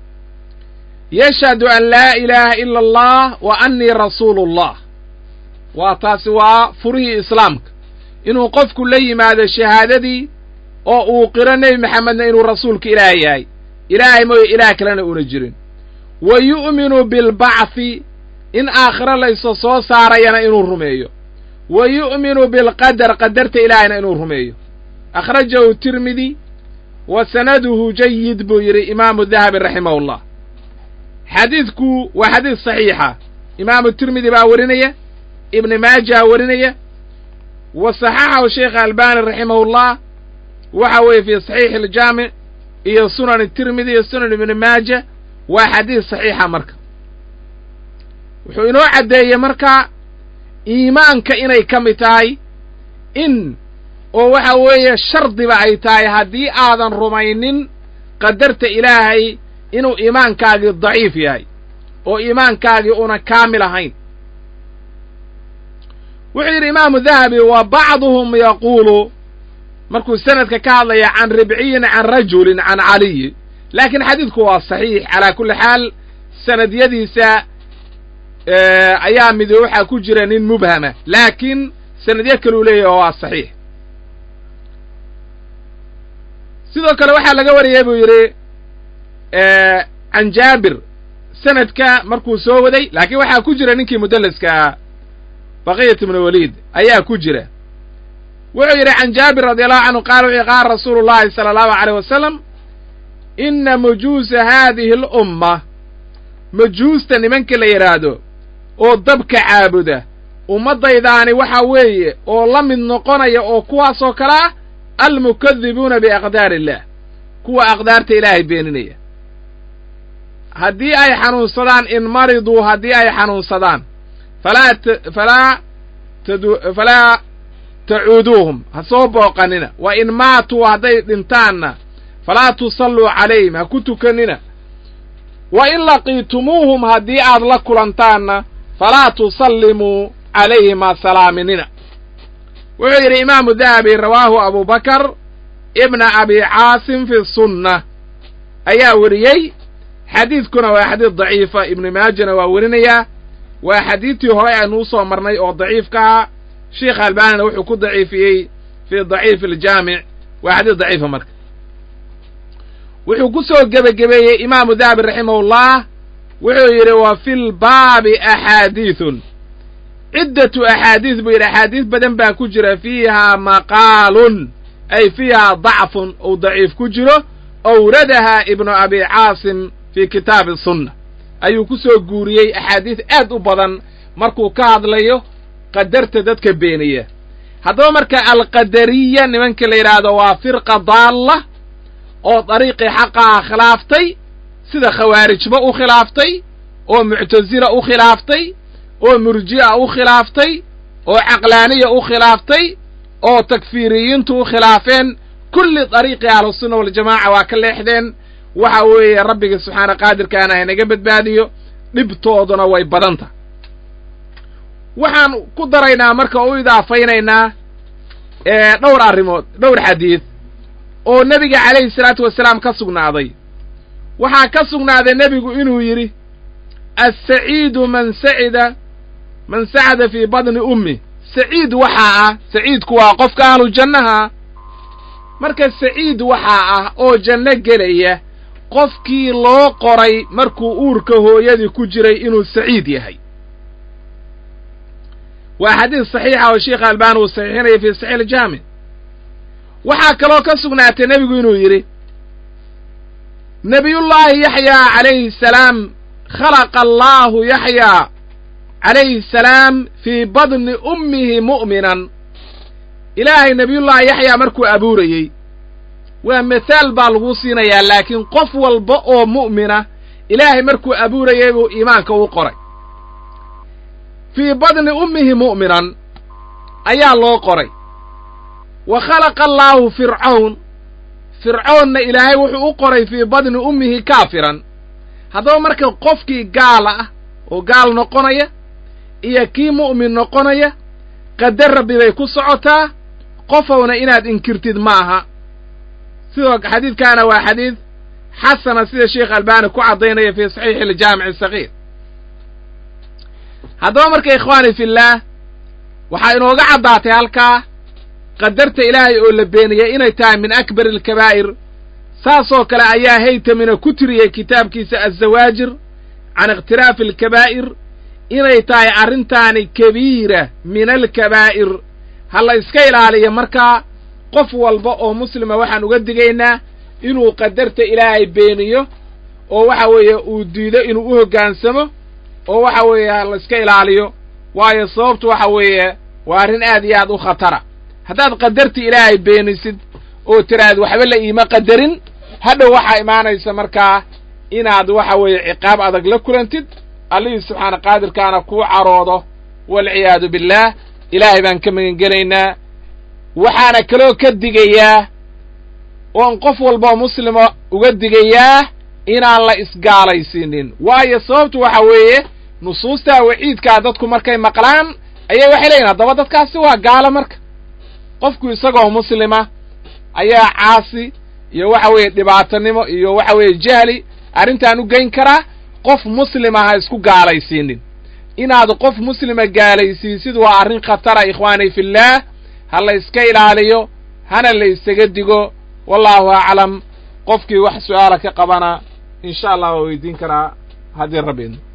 [SPEAKER 1] yashhadu an laa ilaaha ila allah wa annii rasuulullah waa taasi waa furihii islaamka inuu qofku la yimaado shahaadadii oo uu qiro nebi maxamedna inuu rasuulka ilaah yahay ilaahay mooyo ilaah kalena una jirin wa yu'minu bilbacthi in aakhiro layso soo saarayana inuu rumeeyo wa yu'minu bilqadar qadarta ilaahayna inuu rumeeyo akhrajahu tirmidi wa sanaduhu jayid buu yidhi imaamu dahabi raximahullah xadiidku waa xadiid saxiixa imaamu tirmidi baa warinaya ibni maaja warinaya wa saxaxahu sheekh albani raximahullah waxa weeye fii saxiixi aljaamic iyo sunan tirmidi iyo sunan ibni maaja waa xadiid saxiixa marka wuxuu inoo caddeeyey marka iimaanka inay ka mid tahay in oo waxa weeye shardiba ay tahay haddii aadan rumaynin qadarta ilaahay inuu iimaankaagii daciif yahay oo iimaankaagii una kaamil ahayn wuxuu yidhi imaamu dahabi wa bacduhum yaquulu markuu sanadka ka hadlaya can ribciyin can rajulin can caliyi laakiin xadiidku waa saxiix calaa kulli xaal sanadyadiisa ayaa midi waxaa ku jira nin mubhama laakiin sanadyo kaluu leeyahy oo waa saxiix sidoo kale waxaa laga wariyay buu yidhi can jaabir sanadka markuu soo waday laakiin waxaa ku jira ninkii mudallaskaa baqiyat ibnu waliid ayaa ku jira wuxuu yidhi can jaabir radi allahu canhu qaala wuxuu qaala rasuulu llahi sala allahu aleyh wasalam inna mujuusa haadihi alumma majuusta nimanka la yidhaahdo oo dabka caabuda ummaddaydaani waxa weeye oo la mid noqonaya oo kuwaasoo kale ah almukadibuuna biaqdaari illaah kuwa aqdaarta ilaahay beeninaya haddii ay xanuunsadaan in mariduu haddii ay xanuunsadaan falaa falaa tadu falaa tacuuduuhum ha soo booqanina wa in maatuu hadday dhintaanna falaa tusalluu calayhim ha ku tukanina wa in laqiitumuuhum haddii aad la kulantaanna falaa tusallimuu calayhim ha salaaminina wuxuu yidhi imaamu dahabi rawaahu abubakar ibna abi caasim fi sunna ayaa weriyey xadiidkuna waa xadiid daciifa ibnu maajana waa werinayaa waa xadiidtii hore aynu u soo marnay oo daciifka ah sheikh albanina wuxuu ku daciifiyey fii daciifi aljaamic waa xadiid daciifa marka wuxuu ku soo gebagebeeyey imaamu dahabi raximahullah wuxuu yidhi wa fi lbaabi axaadiidun ciddatu axaadiis buu yidhi axaadiis badan baa ku jira fiihaa maqaalun ay fiihaa dacfun ou daciif ku jiro owradaha ibnu abi caasim fii kitaabi sunna ayuu ku soo guuriyey axaadiis aad u badan markuu ka hadlayo qadarta dadka beeniya haddaba marka alqadariya nimanka la yidhaahdo waa firqa daalla oo dariiqii xaqaha khilaaftay sida khawaarijba u khilaaftay oo muctasila u khilaaftay oo murji'a u khilaaftay oo caqlaaniya u khilaaftay oo takfiiriyiintu u khilaafeen kulli dariiqii ahlusunna waljamaaca waa ka leexdeen waxa weeye rabbiga subxaana qaadirkaana haynaga badbaadiyo dhibtooduna way badanta waxaan ku daraynaa marka u idaafaynaynaa dhowr arrimood dhowr xadiid oo nebiga calayhi salaatu wasalaam ka sugnaaday waxaa ka sugnaaday nebigu inuu yidhi assaciidu man sacida man sacada fii badni ummi saciid waxaa ah saciidku waa qofka ahlu jannaha marka saciid waxaa ah oo janno gelaya qofkii loo qoray markuu uurka hooyadii ku jiray inuu saciid yahay waa xadiis saxiixa oo sheikh albani uu saxiixinaya fii saxiix aljaamic waxaa kaloo ka sugnaatay nebigu inuu yidhi nebiyullaahi yaxyaa calayhi salaam khalaqa allaahu yaxyaa calayhi salaam fii badni ummihi mu'minan ilaahay nebiyullaahi yaxyaa markuu abuurayey waa mithaal baa lagu siinayaa laakiin qof walba oo mu'mina ilaahay markuu abuurayey buu iimaanka u qoray fii badni ummihi mu'minan ayaa loo qoray wa khalaqa allaahu fircawn fircoonna ilaahay wuxuu u qoray fii badni ummihi kaafiran haddaba marka qofkii gaala ah oo gaal noqonaya iyo kii mu'min noqonaya qadar rabbi bay ku socotaa qofowna inaad inkirtid ma aha sidoo xadiidkaana waa xadiid xasana sida sheekh albaani ku caddaynaya fii saxiixi aljaamici asagiir haddaba marka ikhwaani fillaah waxaa inooga caddaatay halkaa qadarta ilaahay oo la beeniyey inay tahay min akbari alkabaa'ir saasoo kale ayaa haytamina ku tiriyey kitaabkiisa azawaajir can ikhtiraafi alkabaa'ir inay tahay arrintaani kabiira min alkabaa'ir ha la iska ilaaliyo markaa qof walba oo muslima waxaan uga digaynaa inuu qadarta ilaahay beeniyo oo waxa weeye uu diido inuu u hoggaansamo oo waxa weeye ha la iska ilaaliyo waayo sababtu waxa weeye waa arrin aad iyo aad u khatara haddaad qadarta ilaahay beenisid oo tiraahad waxba la iima qadarin hadhow waxaa imaanaysa markaa inaad waxa weeye ciqaab adag la kulantid allihii subxaana qaadirkaana kuu caroodo waalciyaadu billaah ilaahay baan ka magangelaynaa waxaana kaloo ka digayaa oon qof walboo muslima uga digayaa inaan la isgaalaysiinin waayo sababtu waxa weeye nusuustaa waciidkaa dadku markay maqlaan ayay waxay leeyihin haddaba dadkaasi waa gaalo marka qofku isagoo muslima ayaa caasi iyo waxa weeye dhibaatanimo iyo waxa weeye jahli arrintaan u geyn karaa qof muslima ha isku gaalaysiinin inaad qof muslima gaalaysiisid waa arrin khatara ikhwaani fillaah ha la iska ilaaliyo hana la isaga digo wallaahu aclam qofkii wax su'aala ka qabana in sha allah waa weydiin karaa haddii rabbi idno